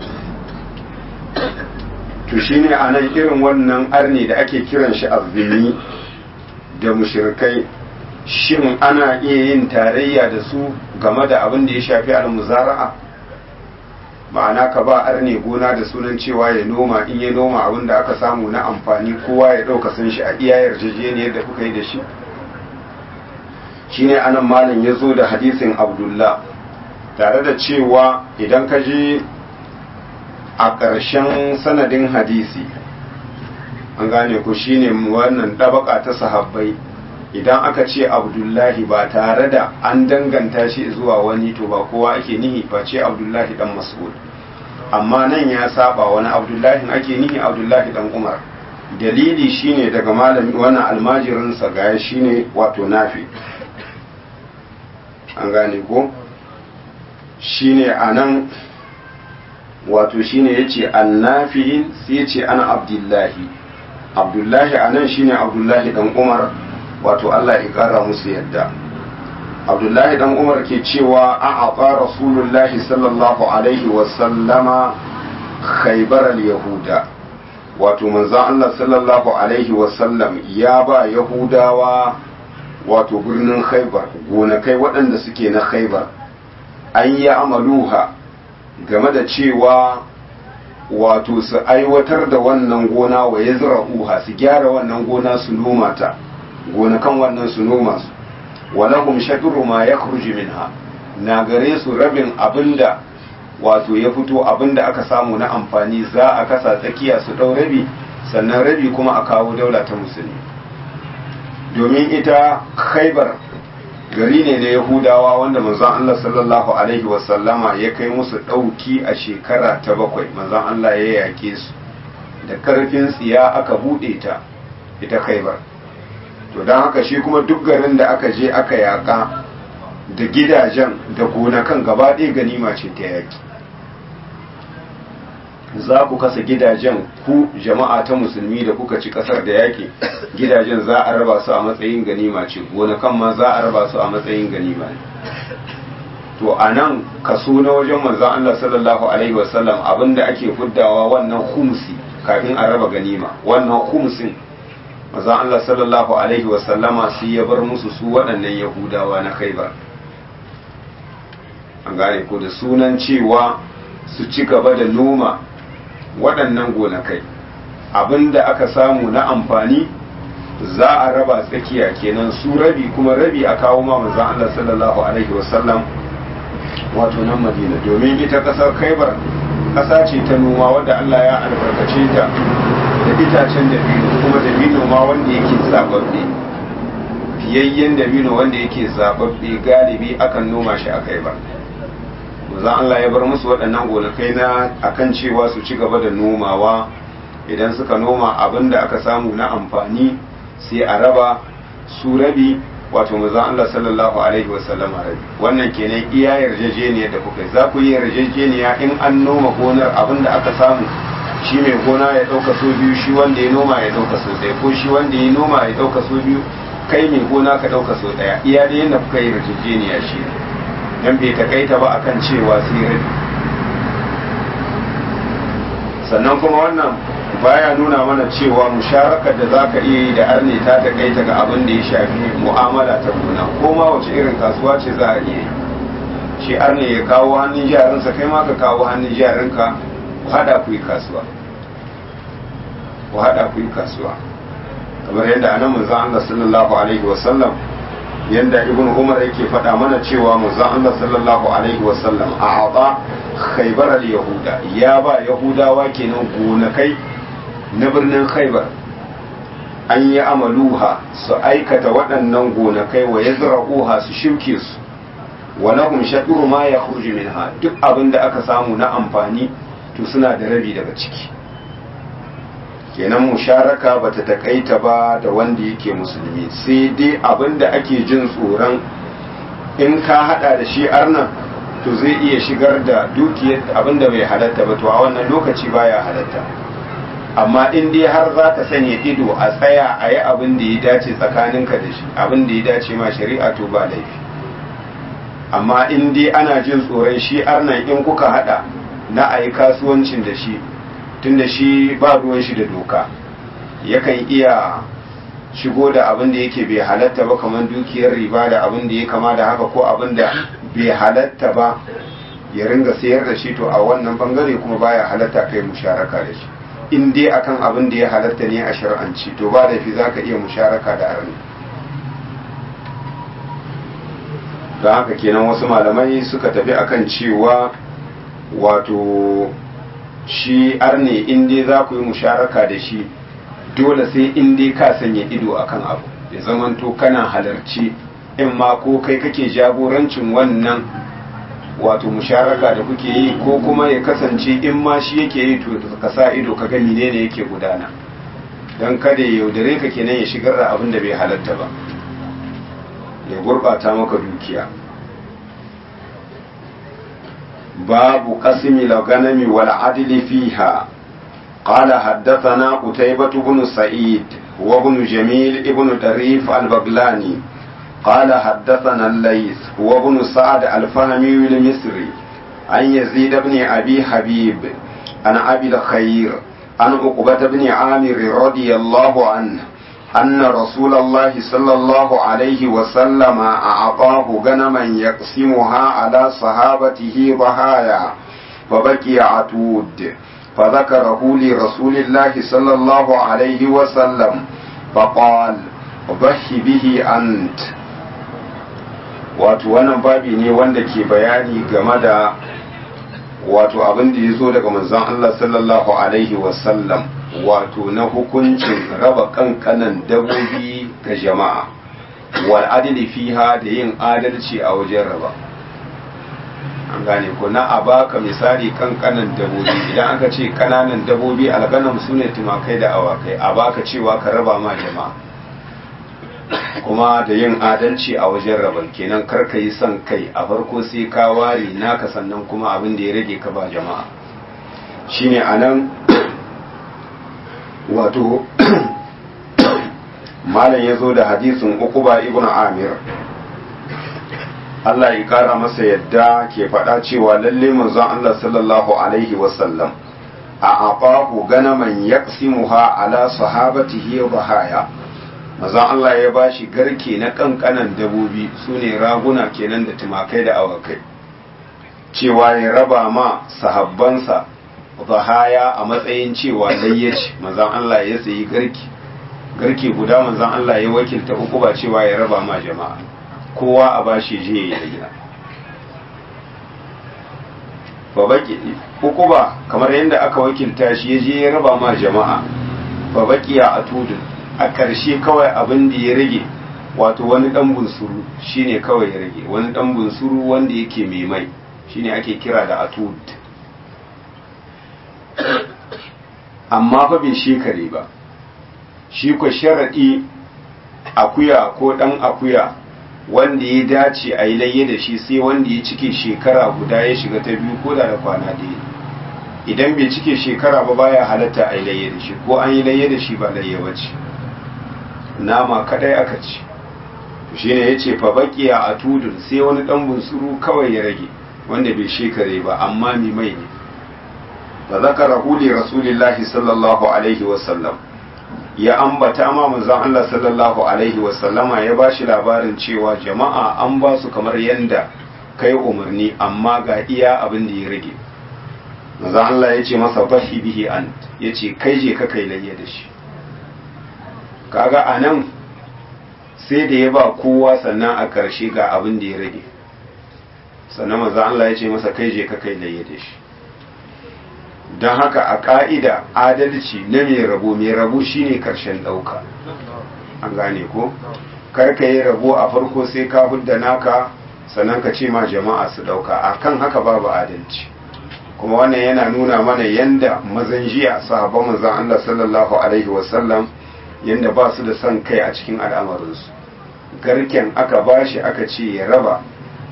to shine a nan irin wannan arne da ake kiran shi azzini da mushrikai shin ana iya yin tarayya da su game da abin da ya shafi almuzara'a ma'ana ka ba arne gona da sunan cewa ya noma in ya noma abin da aka samu na amfani kowa ya ɗauka sun shi a iya yarjejeniyar da kuka yi da shi shine anan malam ya zo da hadisin abdullah tare da cewa idan ka je a ƙarshen sanadin hadisi an gane ku shine wannan ɗabaka ta sahabbai idan aka ce abdullahi ba tare da an danganta shi zuwa wani to ba kowa ake nihi face abdullahi dan mas'ud amma nan ya saba wani abdullahi ake nihi abdullahi dan umar dalili shine daga malami wannan almajirinsa gaya shine wato nafi an gane ko shine anan wato shine yace annafi sai yace ana abdullahi abdullahi anan shine abdullahi dan umar wato Allah ya kara musu yadda abdullahi dan umar ke cewa a aqa rasulullahi sallallahu alaihi wasallama khaybar al-yahuda wato manzon Allah sallallahu alaihi wasallam ya ba yahudawa wato birnin khaybar gonakai waɗanda suke na khaybar an yi amaluha game da cewa wato su aiwatar da wannan gona wa ya uha su gyara wannan gona su noma ta gonakan wannan su noma su walahum shadru ma yakhruju minha na gare su rabin abinda wato ya fito abinda aka samu na amfani za a kasa tsakiya su dau rabi sannan rabi kuma a kawo daula ta musulmi domin ita khaibar gari ne na yahudawa wanda manzon Allah sallallahu alaihi wasallama ya kai musu dauki a shekara ta bakwai manzon Allah ya yake su da karfin tsiya aka bude ta ita khaibar to don haka shi kuma duk garin da aka je aka yaka da gidajen da gonakan gaba ɗaya ganima ce ta yaki za ku kasa gidajen ku jama'a ta musulmi da kuka ci kasar da yaki gidajen za a raba su a matsayin ganima ce gonakan ma za a raba su a matsayin ganima ne to a nan kaso na wajen manzan Allah sallallahu alaihi wasallam abinda ake fuddawa wannan humsi kafin a raba ganima wannan humsin manzon Allah sallallahu alaihi wasallama sai ya bar musu su waɗannan yahudawa na khaibar an gane ko da sunan cewa su ci gaba da noma waɗannan gonakai abinda aka samu na amfani za a raba tsakiya kenan su rabi kuma rabi a kawo ma manzon Allah sallallahu alaihi wasallam wato nan Madina domin ita ƙasar Khaibar ƙasa ce ta noma wadda Allah ya albarkace ta da itacen dabino kuma dabino ma wanda yake zababbe fiyayyen dabino wanda yake zababbe galibi akan noma shi a kai ba manzon Allah ya bar musu waɗannan gonakai na akan cewa su ci gaba da nomawa idan suka noma abin da aka samu na amfani sai a raba su rabi wato manzon Allah sallallahu alaihi wasallam rabi wannan kenan iya yarjejeniya da kuka za ku yi yarjejeniya in an noma gonar abin da aka samu shi mai gona ya ɗauka so biyu shi wanda ya noma ya ɗauka so ɗaya ko shi wanda ya noma ya ɗauka so biyu kai mai gona ka ɗauka so ɗaya iya da yadda kuka yi yarjejeniya shi ne dan bai takaita ba akan cewa sai rabi sannan kuma wannan baya nuna mana cewa musharakar da za ka iya yi da arne ta takaita ga abin da ya shafi mu'amala ta gona ko ma wace irin kasuwa ce za a iya yi shi arne ya kawo hannun jarinsa kai ma ka kawo hannun jarinka ku hada ku yi kasuwa ku hada ku yi kasuwa kamar yadda anan manzon Allah sallallahu alaihi wasallam yanda ibn umar yake faɗa mana cewa manzon Allah sallallahu alaihi wasallam a aba khaybar al yahuda ya ba yahudawa kenan gonakai na birnin khaybar an yi amaluha su aikata waɗannan gonakai wa yazra'uha su shuke su wa lahum shadru ma yakhruju minha duk abin da aka samu na amfani to suna da rabi daga ciki kenan musharaka bata takaita ba da wanda yake musulmi sai dai abin da ake jin tsoron in ka hada da shi arnan to zai iya shigar da dukiyar abin da bai halatta ba to a wannan lokaci baya halatta amma in dai har za ka sanya ido a tsaya a yi abin da ya dace tsakaninka da shi abin da ya dace ma shari'a to ba laifi amma in dai ana jin tsoron shi arnan in kuka hada na a yi kasuwancin da shi tunda shi ba ruwan shi da doka yakan iya shigo da abin da yake bai halatta ba kamar dukiyar riba da abin da ya kama da haka ko abin da bai halatta ba ya ringa sayar da shi to a wannan bangare kuma baya halatta kai musharaka da shi in dai akan abin da ya halatta ne a shar'anci to ba da fi zaka iya musharaka da arni don haka kenan wasu malamai suka tafi akan cewa wato shi arne in dai za ku yi musharaka da shi dole sai in dai ka sanya ido akan abu ya zamanto kana halarci in ma ko kai kake jagorancin wannan wato musharaka da kuke yi ko kuma ya kasance in ma shi yake yi to ka sa ido ka gani ne ne yake gudana don kada ya yaudare ka kenan ya shigar da abin da bai halatta ba ya gurɓata maka dukiya babu qasmi al-ghanami wal adli fiha قال حدثنا قتيبة بن سعيد وابن جميل ابن طريف البغلاني قال حدثنا الليث وابن سعد الفهمي المصري عن يزيد بن أبي حبيب عن أبي الخير عن عقبة بن عامر رضي الله عنه أن رسول الله صلى الله عليه وسلم أعطاه غنما يقسمها على صحابته ضحايا فبكي عتود فذكره لرسول الله صلى الله عليه وسلم فقال ضحي به أنت wato wannan babi ne wanda ke bayani game da wato abin da ya zo daga manzon Allah sallallahu alaihi wasallam wato na hukuncin raba kankanan dabobi ga jama'a wal adli fiha da yin adalci a wajen raba an gane ko na a baka misali kankanan dabobi idan aka ce kananan dabobi alganam sune tumakai da awakai a baka cewa ka raba ma jama'a kuma da yin adalci a wajen rabon kenan karka yi son kai a farko sai ka ware naka sannan kuma abin da ya rage ka ba jama'a shine anan wato malam ya zo da hadisin ukuba ibn amir Allah ya kara masa yadda ke faɗa cewa lalle manzon Allah sallallahu alaihi wasallam a aqahu ganaman yaqsimuha ala sahabatihi wa bahaya mazan Allah ya ba shi garke na kankanan dabobi su ne raguna kenan da tumakai da awakai cewa ya raba ma sahabbansa zahaya a matsayin cewa layyaci mazan Allah ya sayi garke garke guda mazan Allah ya wakilta uku ba cewa ya raba ma jama'a kowa a ba shi je ya yi uku ba kamar yadda aka wakilta shi ya je ya raba ma jama'a fa baqiya atudun a ƙarshe kawai abin da ya rage wato wani ɗan bunsuru shine kawai ya rage wani ɗan bunsuru wanda yake mai mai shine ake kira da atud amma fa bai shekare ba shi ko sharaɗi akuya ko ɗan akuya wanda ya dace a yi layye da shi sai wanda ya cike shekara guda ya shiga ta biyu ko da da kwana ɗaya idan bai cike shekara ba baya halatta a yi layye da shi ko an yi layye da shi ba layye ba ce nama kadai aka ci shi ne ya ce fa baƙiya a tudun sai wani ɗan bunsuru kawai ya rage wanda bai shekare ba amma mi mai ne fa zakara huli rasulillahi sallallahu alaihi wasallam ya ambata ma manzon Allah sallallahu alaihi wasallama ya ba shi labarin cewa jama'a an ba su kamar yanda kai umarni amma ga iya abin da ya rage manzon Allah ya ce masa bahi bihi ant ya ce kai je ka kai layya da shi kaga a nan sai da ya ba kowa sannan a ƙarshe ga abin da ya rage sannan maza Allah ya ce masa kai je ka kai laye da shi don haka a ƙa'ida adalci na mai rabo mai rabo shine ƙarshen ɗauka an gane ko karka yi rabo a farko sai ka hudda naka sannan ka ce ma jama'a su ɗauka a kan haka babu adalci kuma wannan yana nuna mana yanda mazan jiya sahabban manzon Allah sallallahu alaihi wasallam yadda ba su da son kai a cikin al'amarinsu garken aka bashi aka ce ya raba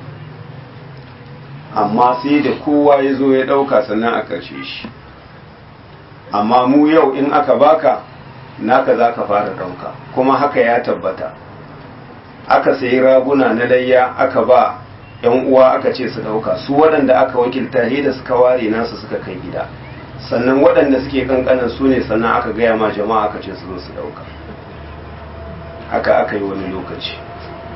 amma sai da kowa ya zo ya ɗauka sannan a ƙarshe shi amma mu yau in aka baka naka za ka fara ɗauka kuma haka ya tabbata aka sayi raguna na layya aka ba ‘yan uwa aka ce su ɗauka su waɗanda aka wakilta da suka ware nasu suka kai gida sannan waɗanda suke kankanan su ne sannan aka gaya ma jama'a aka ce su zo su ɗauka haka aka yi wani lokaci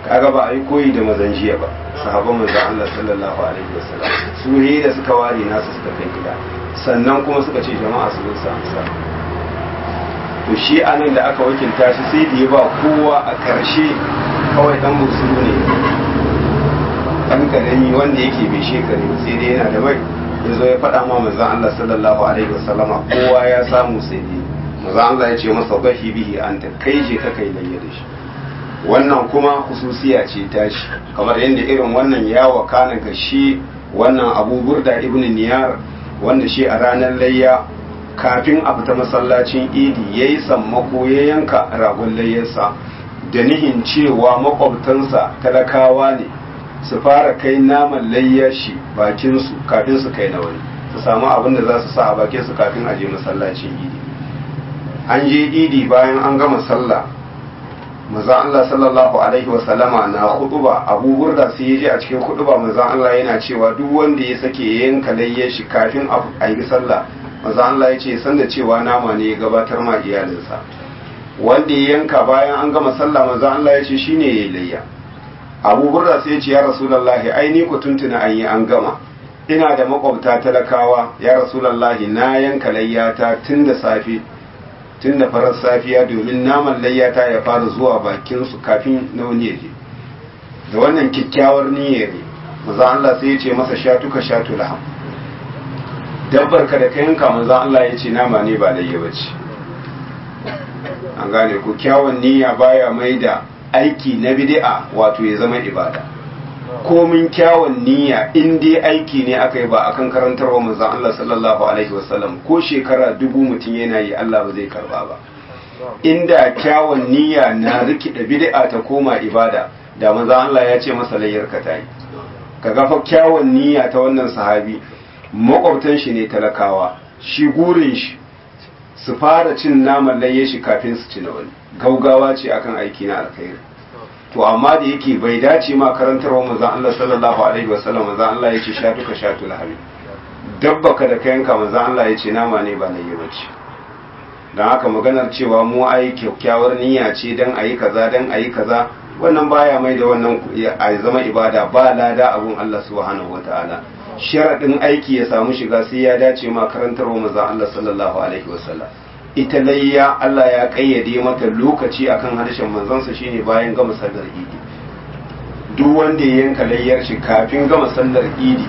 kaga ba a yi koyi da mazan jiya ba sahabban manzon Allah sallallahu alaihi wasallam su ne da suka ware nasu suka kai gida sannan kuma suka ce jama'a su zo su amsa to shi anan da aka wakilta shi sai da ya ba kowa a karshe kawai dan busuru ne dan karami wanda yake bai shekare sai dai yana da mai ya zo ya faɗa ma manzon Allah sallallahu alaihi wasallama kowa ya samu sai dai manzon Allah ya ce masa bahi bihi anta kai je ka kai layya da shi wannan kuma hususiya ce tashi kamar yadda irin wannan ya wakana ga shi wannan abu burda ibn niyar wanda shi a ranar layya kafin a fita masallacin idi ya yi sammako ya yanka ragon layyarsa da nihin cewa makwabtansa talakawa ne su fara kai naman layyar shi bakinsu kafin su kai na wani su samu abin da za su sa a bakinsu kafin a je masallacin idi an je idi bayan an gama sallah manzon Allah sallallahu alaihi wa sallama na huduba Abu Burda sai ya je a cikin huduba manzon Allah yana cewa duk wanda ya sake yanka layyar shi kafin a yi sallah manzon Allah ya ce san da cewa nama ne ya gabatar ma iyalinsa wanda ya yanka bayan an gama sallah manzon Allah ya ce shine yayi layya Abu Burda sai ya ce ya Rasulullahi ai ni ku tuntuna an yi an gama ina da makwabta talakawa ya Rasulullahi na yanka layyata tun da safe tun da farar safiya domin naman layyata ya fara zuwa bakinsu kafin na wani yaje da wannan kyakkyawar niyyar ne maza Allah sai ya ce masa shatuka shatu laham dabbar ka da ka yanka maza Allah ya ce nama ne ba layya bace an gane ku kyawun niyya baya mai da aiki na bid'a wato ya zama ibada komin kyawun niyya in dai aiki ne aka yi ba akan karantarwa manzon Allah sallallahu alaihi wasallam ko shekara dubu mutum yana yi Allah ba zai karba ba inda kyawun niyya na rikida bid'a ta koma ibada da manzon Allah ya ce masa layyar ka tayi kaga fa kyawun niyya ta wannan sahabi makwabtan shi ne talakawa shi gurin shi su fara cin naman layye shi kafin su ci na wani gaugawa ce akan aiki na alkhairi to amma da yake bai dace ma karantarwa manzon Allah sallallahu alaihi wasallam manzon Allah yace shatuka shatul habi dabbaka da kayanka manzon Allah yace nama ne ba nayi bace dan haka maganar cewa mu ai kyakkyawar niyya ce dan ayi kaza dan ayi kaza wannan baya mai da wannan a zama ibada ba lada abun Allah subhanahu wataala sharadin aiki ya samu shiga sai ya dace ma karantarwa manzon Allah sallallahu alaihi wasallam ita layya Allah ya kayyade mata lokaci akan harshen manzansa shine bayan gama sallar idi duk wanda ya yanka layyar shi kafin gama sallar idi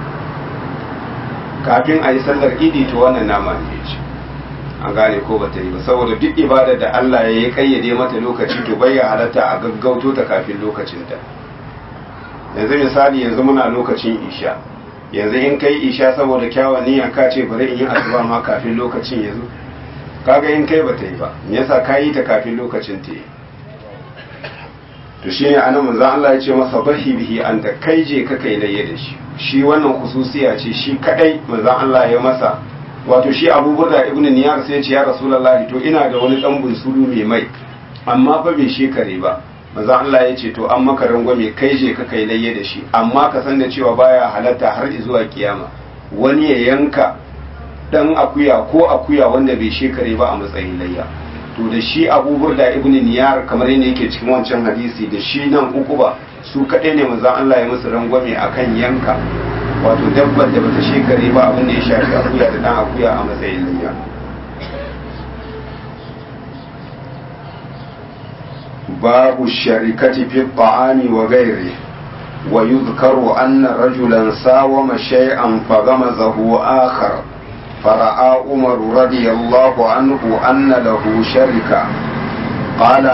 kafin a yi sallar idi to wannan nama ne ya ce an gane ko ba ta yi ba saboda duk ibada da Allah ya kayyade mata lokaci to bai ya halatta a gaggauto ta kafin lokacinta yanzu misali yanzu muna lokacin isha yanzu in kai isha saboda kyawun niyya ka ce bari in yi asuba ma kafin lokacin yanzu kaga in kai bata yi ba me yasa ka yi ta kafin lokacin ta yi to shine anan manzon Allah ya ce masa bahi bihi anta kai je ka kai laye da shi shi wannan khususiya ce shi kadai manzon Allah ya masa wato shi Abu Burda ibn Niyar sai ya ce ya Rasulullah to ina da wani dan bunsuru mai mai amma fa bai shekare ba manzon Allah ya ce to an maka rangwame kai je ka kai laye da shi amma ka san da cewa baya halatta har zuwa kiyama wani ya yanka dan akuya ko akuya wanda bai shekare ba a matsayin layya to da shi abu burda ibn niyar kamar yadda yake cikin wancan hadisi da shi nan uku ba su kaɗai ne maza Allah ya musu rangwame akan yanka wato dabbar da bata shekare ba abin da ya shafi akuya da dan akuya a matsayin layya babu sharikati fi ta'ami wa ghairi wa yuzkaru anna rajulan sawama shay'an faghamazahu akhar فرأى عمر رضي الله عنه أن له شركة قال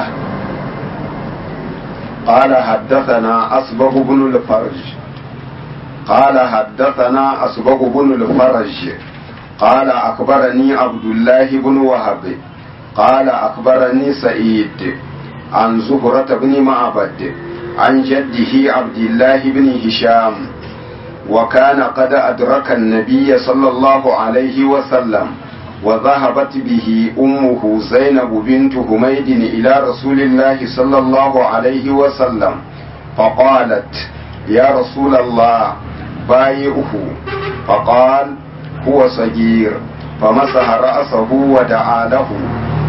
قال حدثنا أصبغ بن الفرج قال حدثنا أصبغ بن الفرج قال أخبرني عبد الله بن وهب قال أخبرني سعيد عن زهرة بن معبد عن جده عبد الله بن هشام وكان قد أدرك النبي صلى الله عليه وسلم وذهبت به أمه زينب بنت حميد إلى رسول الله صلى الله عليه وسلم فقالت يا رسول الله بايعه فقال هو صغير فمسح رأسه ودعا له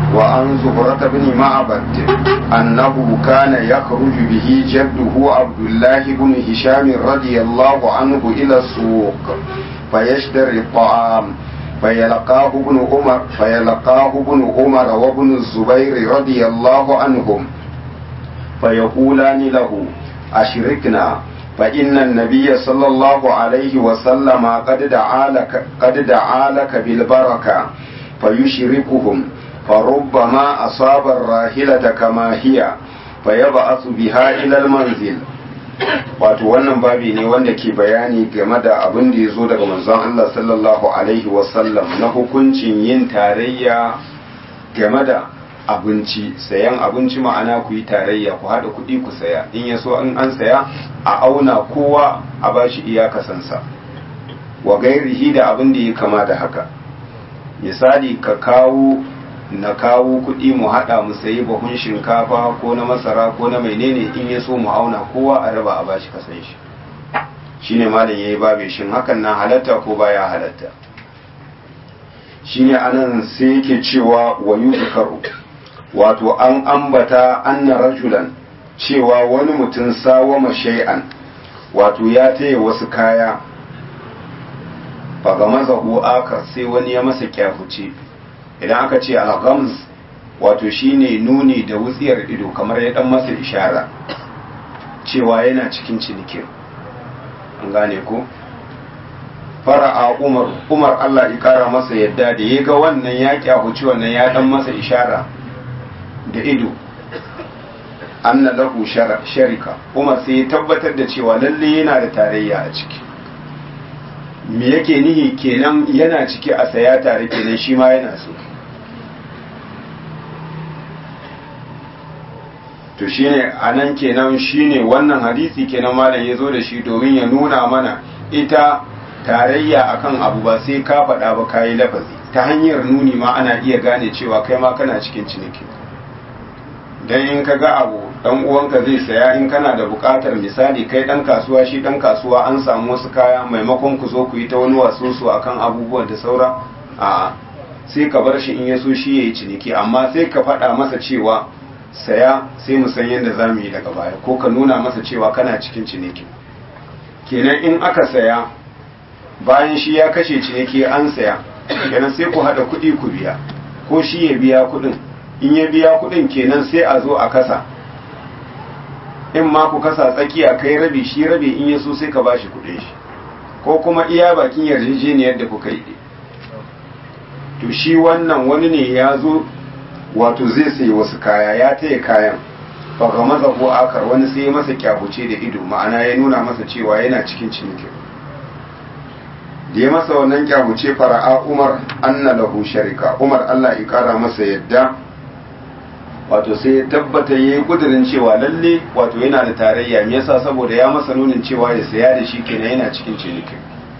وعن زهرة بن معبد أنه كان يخرج به جده عبد الله بن هشام رضي الله عنه إلى السوق فيشتري الطعام فيلقاه ابن عمر فيلقاه ابن عمر وابن الزبير رضي الله عنهم فيقولان له أشركنا فإن النبي صلى الله عليه وسلم قد دعا لك قد دعا لك بالبركة فيشركهم فربما أصاب الراحلة كما هي فيبعث بها إلى المنزل wato wannan babi ne wanda ke bayani game da abin da ya zo daga manzon Allah sallallahu alaihi wasallam na hukuncin yin tarayya game da abinci sayan abinci ma'ana ku yi tarayya ku haɗa kuɗi ku saya in ya so in an saya a auna kowa a bashi iyakasansa wa gairihi da abin da ya kama da haka misali ka kawo na kawo kuɗi mu haɗa mu sayi bahun shinkafa ko na masara ko na menene in ya so mu auna kowa a raba a bashi kasan shi shine malam yayi babe shin hakan na halatta ko baya halatta shine anan sai yake cewa wa yuzkaru wato an ambata anna rajulan cewa wani mutum sawama shay'an wato ya taya wasu kaya faga mazahu akar sai wani ya masa kyafuce idan aka ce al-ghamz wato shine nuni da wutsiyar ido kamar ya dan masa ishara cewa yana cikin cinikin an gane ko fara'a umar umar Allah ya kara masa yadda da ya ga wannan ya kyahuci wannan ya dan masa ishara da ido anna lahu sharika umar sai ya tabbatar da cewa lalle yana da tarayya a ciki me yake nihi kenan yana ciki a saya tare kenan shi ma yana so to shine anan kenan shine wannan hadisi kenan malam ya zo da shi domin ya nuna mana ita tarayya akan abu ba sai ka faɗa ba kayi lafazi ta hanyar nuni ma ana iya gane cewa kai ma kana cikin ciniki dan in ka ga abu dan uwanka zai saya in kana da buƙatar misali kai dan kasuwa shi dan kasuwa an samu wasu kaya maimakon ku zo ku yi ta wani wasusu akan abubuwan da saura a'a sai ka bar shi in ya so shi yayi ciniki amma sai ka faɗa masa cewa saya sai mu san yadda za mu yi daga baya ko ka nuna masa cewa kana cikin ciniki kenan in aka saya bayan shi ya kashe ciniki an saya kenan sai ku haɗa kuɗi ku biya ko shi ya biya kuɗin in ya biya kuɗin kenan sai a zo a kasa in ma ku kasa tsakiya kai rabi shi rabi in ya so sai ka bashi kuɗin shi ko kuma iya bakin yarjejeniyar da kuka yi to shi wannan wani ne ya zo wato zai sayi wasu kaya ya taya kayan baka maza ko akar wani sai masa kyahuce da ido ma'ana ya nuna masa cewa yana cikin ciniki da ya masa wannan kyahuce fara'a umar anna lahu sharika umar Allah ya kara masa yadda wato sai ya tabbata ya yi kudirin cewa lalle wato yana da tarayya me yasa saboda ya masa nunin cewa ya saya da shi kenan yana cikin ciniki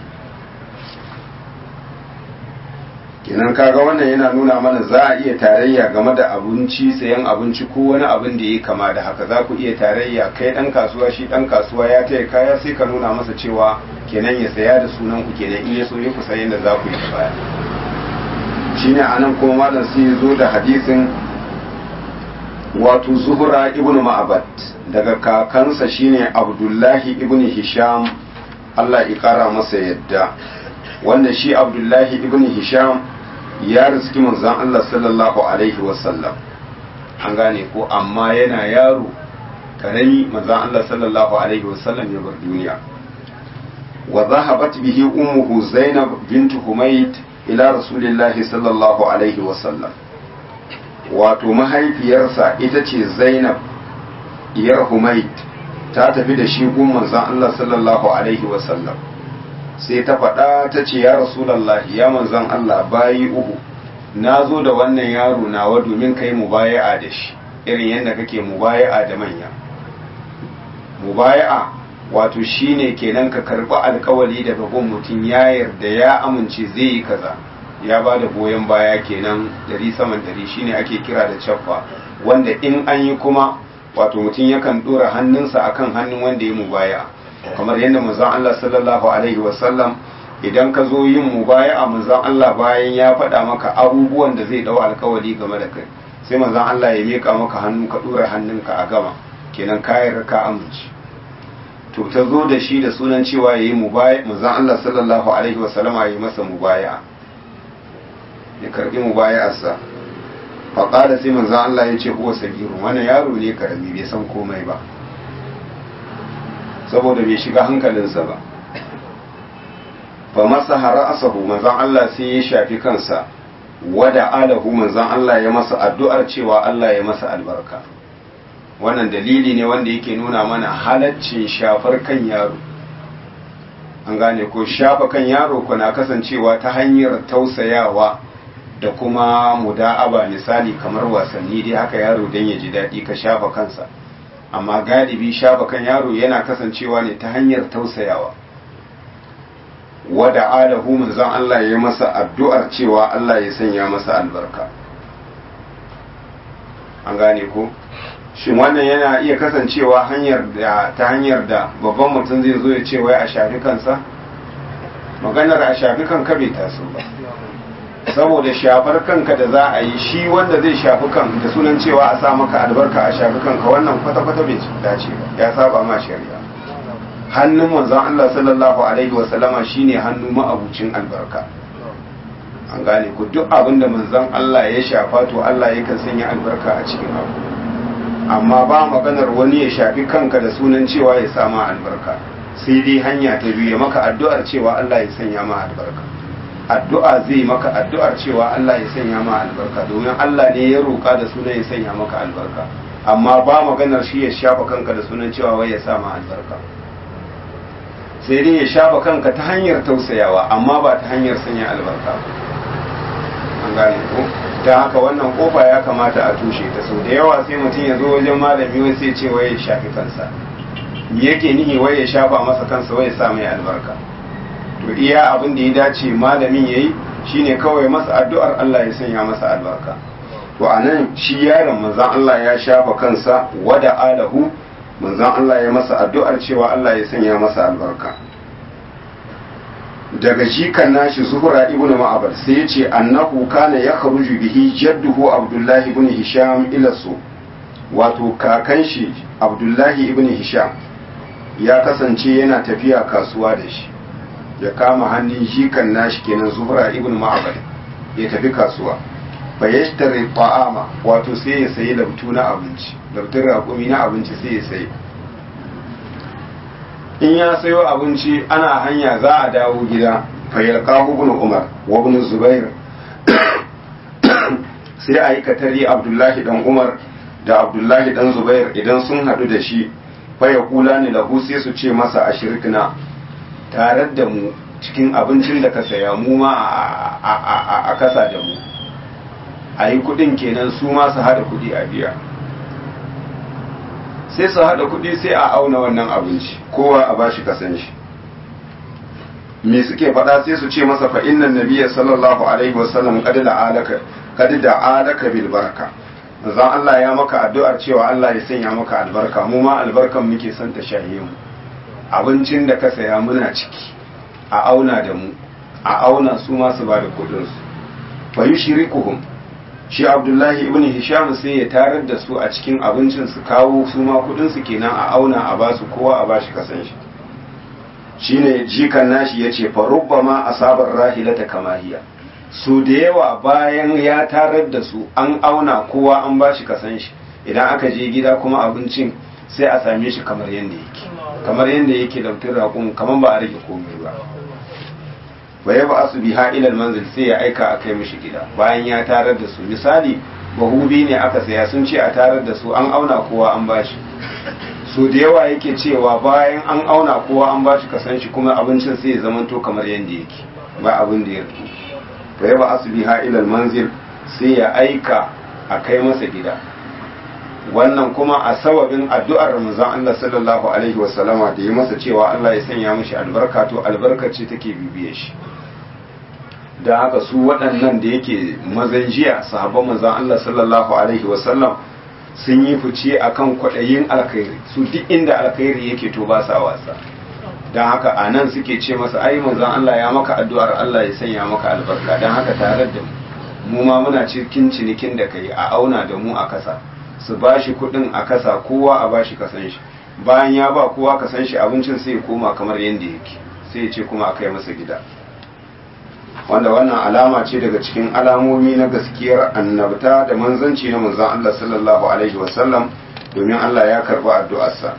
kenan kaga wannan yana nuna mana za a iya tarayya game da abinci sayan abinci ko wani abin da ya kama da haka za ku iya tarayya kai dan kasuwa shi dan kasuwa ya taya kaya sai ka nuna masa cewa kenan ya saya da sunan ku kenan in ya so ya ku sayan da za ku yi baya shine anan kuma malam sai ya zo da hadisin wato zuhura ibn ma'abad daga kakansa shine abdullahi ibn hisham Allah ya kara masa yadda wanda shi abdullahi ibn hisham ya riski manzon Allah sallallahu alaihi wasallam an gane ko amma yana yaro karami manzon Allah sallallahu alaihi wasallam ya bar duniya wa zahabat bihi ummuhu zainab bint humayt ila rasulillahi sallallahu alaihi wasallam wato mahaifiyarsa ita ce zainab iyar humayt ta tafi da shi gun manzon Allah sallallahu alaihi wasallam sai ta faɗa ta ce ya rasulallahi ya manzan Allah bayi uku na zo da wannan yaro nawa domin kai mubaya'a da shi irin yadda kake mubaya'a da manya mubaya'a wato shine kenan ka karɓi alkawali daga gun mutum ya yarda ya amince zai yi kaza ya ba da goyon baya kenan dari saman dari shine ake kira da caffa wanda in an yi kuma wato mutum yakan ɗora hannunsa akan hannun wanda ya mubaya'a kamar yadda manzon Allah sallallahu alaihi wasallam idan ka zo yin mubaya'a manzon Allah bayan ya faɗa maka abubuwan da zai dau alkawari game da kai sai manzon Allah ya mika maka hannu ka dora hannunka a gama kenan kayar ka amince to ta zo da shi da sunan cewa yayi mubaya manzon Allah sallallahu alaihi wasallam ya yi masa mubaya'a ya karbi mubaya'arsa fa qala sai manzon Allah ya ce huwa sagiru wannan yaro ne karami bai san komai ba saboda bai shiga hankalinsa ba fa masa ra'asahu manzon Allah sai ya shafi kansa wada alahu manzon Allah ya masa addu'ar cewa Allah ya masa albarka wannan dalili ne wanda yake nuna mana halaccin shafar kan yaro an gane ko shafa kan yaro kuna kasancewa ta hanyar tausayawa da kuma muda'aba misali kamar wasanni dai haka yaro dan ya ji daɗi ka shafa kansa amma galibi shafa kan yaro yana kasancewa ne ta hanyar tausayawa wada alahu manzon Allah ya masa addu'ar cewa Allah ya sanya masa albarka an gane ko shin wannan yana iya kasancewa hanyar da ta hanyar da babban mutum zai zo ya ce wai a shafi kansa maganar a shafi kanka bai taso ba saboda shafar kanka da za a yi shi wanda zai shafi kan da sunan cewa a sa maka albarka a shafi kanka wannan kwata-kwata bai dace ba ya saba ma shari'a hannun manzon Allah sallallahu alaihi wa sallama shine hannu ma'abucin albarka an gane ku duk abin da manzon Allah ya shafa to Allah yakan sanya albarka a cikin abu amma ba maganar wani ya shafi kanka da sunan cewa ya sa ma albarka sai dai hanya ta biyu ya maka addu'ar cewa Allah ya sanya ma albarka addu'a zai maka addu'ar cewa Allah ya sanya ma albarka domin Allah ne ya roƙa da sunan ya sanya maka albarka amma ba maganar shi ya shafa kanka da sunan cewa wai ya sa ma albarka sai dai ya shafa kanka ta hanyar tausayawa amma ba ta hanyar sanya albarka an gane ko ta haka wannan kofa ya kamata a tushe ta sau da yawa sai mutum ya zo wajen malami wai sai ce wai ya shafi kansa me yake nihi wai ya shafa masa kansa wai ya sa mai albarka to iya abin da ya dace malamin yayi shine kawai masa addu'ar Allah ya sanya masa albarka to anan shi yaron manzon Allah ya shafa kansa wada alahu manzon Allah ya masa addu'ar cewa Allah ya sanya masa albarka daga jikan nashi zuhura ibnu ma'abar sai ya ce annahu kana ya kharuju bihi jadduhu abdullahi ibn hisham ila su wato kakan shi abdullahi ibn hisham ya kasance yana tafiya kasuwa da shi ya kama hannun jikan nashi kenan zuhura ibn ma'abar ya tafi kasuwa fa yashtari ta'ama wato sai ya sayi labtu na abinci labtun raƙumi na abinci sai ya sayi in ya sayo abinci ana hanya za a dawo gida fayyalkahu ibn umar wa ibn zubair sai a yi katari abdullahi dan umar da abdullahi dan zubair idan sun hadu da shi faya kula ne lahu sai su ce masa a shirkina tare da mu cikin abincin da ka saya mu ma a kasa da mu a yi kudin kenan su ma su hada kudi a biya sai su haɗa kuɗi sai a auna wannan abinci kowa a bashi kasan shi me suke faɗa sai su ce masa fa innan nabiyya sallallahu alaihi wasallam qad da'alaka qad da'alaka bil baraka zan Allah ya maka addu'ar cewa Allah ya sanya maka albarka mu ma albarkan muke son ta shaye mu abincin da ka saya muna ciki a auna da mu a auna su ma su bada kuɗin su fa yushrikuhum shi abdullahi ibn hisham sai ya tarar da su a cikin abincin su kawo su ma kudin su kenan a auna a basu kowa a bashi kasan shi shine jikan nashi yace fa rubbama asabar rahilata kamahiya su da yawa bayan ya tarar da su an auna kowa an bashi kasan shi idan aka je gida kuma abincin sai a same shi kamar yadda yake kamar yadda yake lautin raƙon kamar ba a rage komai ba wa ya ba su biha ilal manzil sai ya aika a kai mishi gida bayan ya tarar da su misali bahubi ne aka saya sun ce a tarar da su an auna kowa an bashi so da yawa yake cewa bayan an auna kowa an bashi kasan shi kuma abincin sai ya zamanto kamar yadda yake ba abin da ya rubu wa ya ba su biha ilal manzil sai ya aika a kai masa gida wannan kuma a sababin addu'ar manzon Allah sallallahu alaihi wasallama da yi masa cewa Allah ya sanya mishi albarka to albarka ce take bibiye shi da haka su waɗannan da yake mazan jiya sahabban manzon Allah sallallahu alaihi wasallam sun yi fice akan kwaɗayin alkhairi su duk inda alkhairi yake to ba sa wasa don haka a nan suke ce masa ai manzon Allah ya maka addu'ar Allah ya sanya maka albarka don haka tare da mu ma muna cikin cinikin da kai a auna da mu a kasa su bashi kuɗin a kasa kowa a bashi kasan shi bayan ya ba kowa kasan shi abincin sai ya koma kamar yadda yake sai ya ce kuma a kai masa gida wanda wannan alama ce daga cikin alamomi na gaskiyar annabta da manzanci na manzon Allah sallallahu alaihi wasallam domin Allah ya karba addu'arsa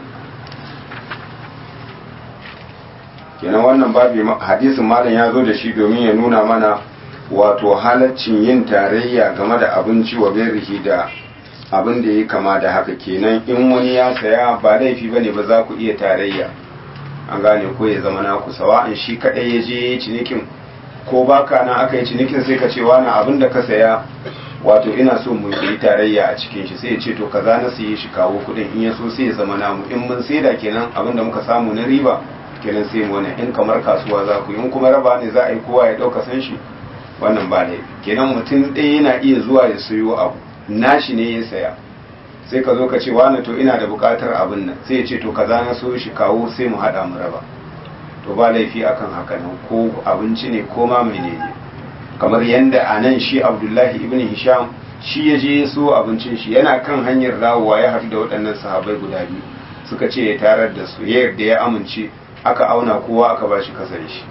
kenan wannan babi hadisin malam ya zo da shi domin ya nuna mana wato halaccin yin tarayya game da abinci wa berrihi da abin da ya kama da haka kenan in wani ya saya ba laifi bane ba za ku iya tarayya an gane ko ya zama naku sawa'an shi kadai ya je cinikin ko baka nan aka yi cinikin sai ka ce wani abin da ka saya wato ina so mu yi tarayya a cikin shi sai ya ce to kaza na siye shi kawo kuɗin in ya so sai ya zama namu in mun saida kenan abin da muka samu na riba kenan sai mu wannan in kamar kasuwa za ku in kuma raba ne za a yi kowa ya ɗauka san shi wannan ba laifi kenan mutum ɗaya yana iya zuwa ya sayo abu nashi ne ya saya sai ka zo ka ce wani to ina da buƙatar abin nan sai ya ce to kaza na so shi kawo sai mu haɗa mu raba to ba laifi akan haka nan ko abinci ne ko ma menene kamar yadda a nan shi abdullahi ibn hisham shi ya je so abincin shi yana kan hanyar dawowa ya haɗu da waɗannan sahabai guda biyu suka ce ya tarar da su ya yarda ya amince aka auna kowa aka ba shi kasan shi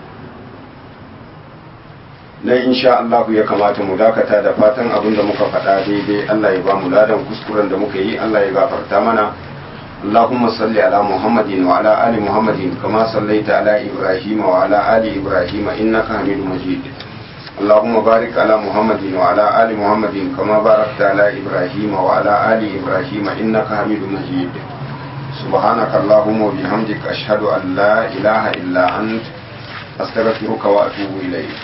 nan insha Allah ya kamata mu dakata da fatan abin da muka faɗa daidai Allah ya ba mu ladan kuskuren da muka yi Allah ya gafarta mana اللهم صل على محمد وعلى آل محمد كما صليت على إبراهيم وعلى آل إبراهيم إنك حميد مجيد اللهم بارك على محمد وعلى آل محمد كما باركت على إبراهيم وعلى آل إبراهيم إنك حميد مجيد سبحانك اللهم وبحمدك أشهد أن لا إله إلا أنت أستغفرك وأتوب إليك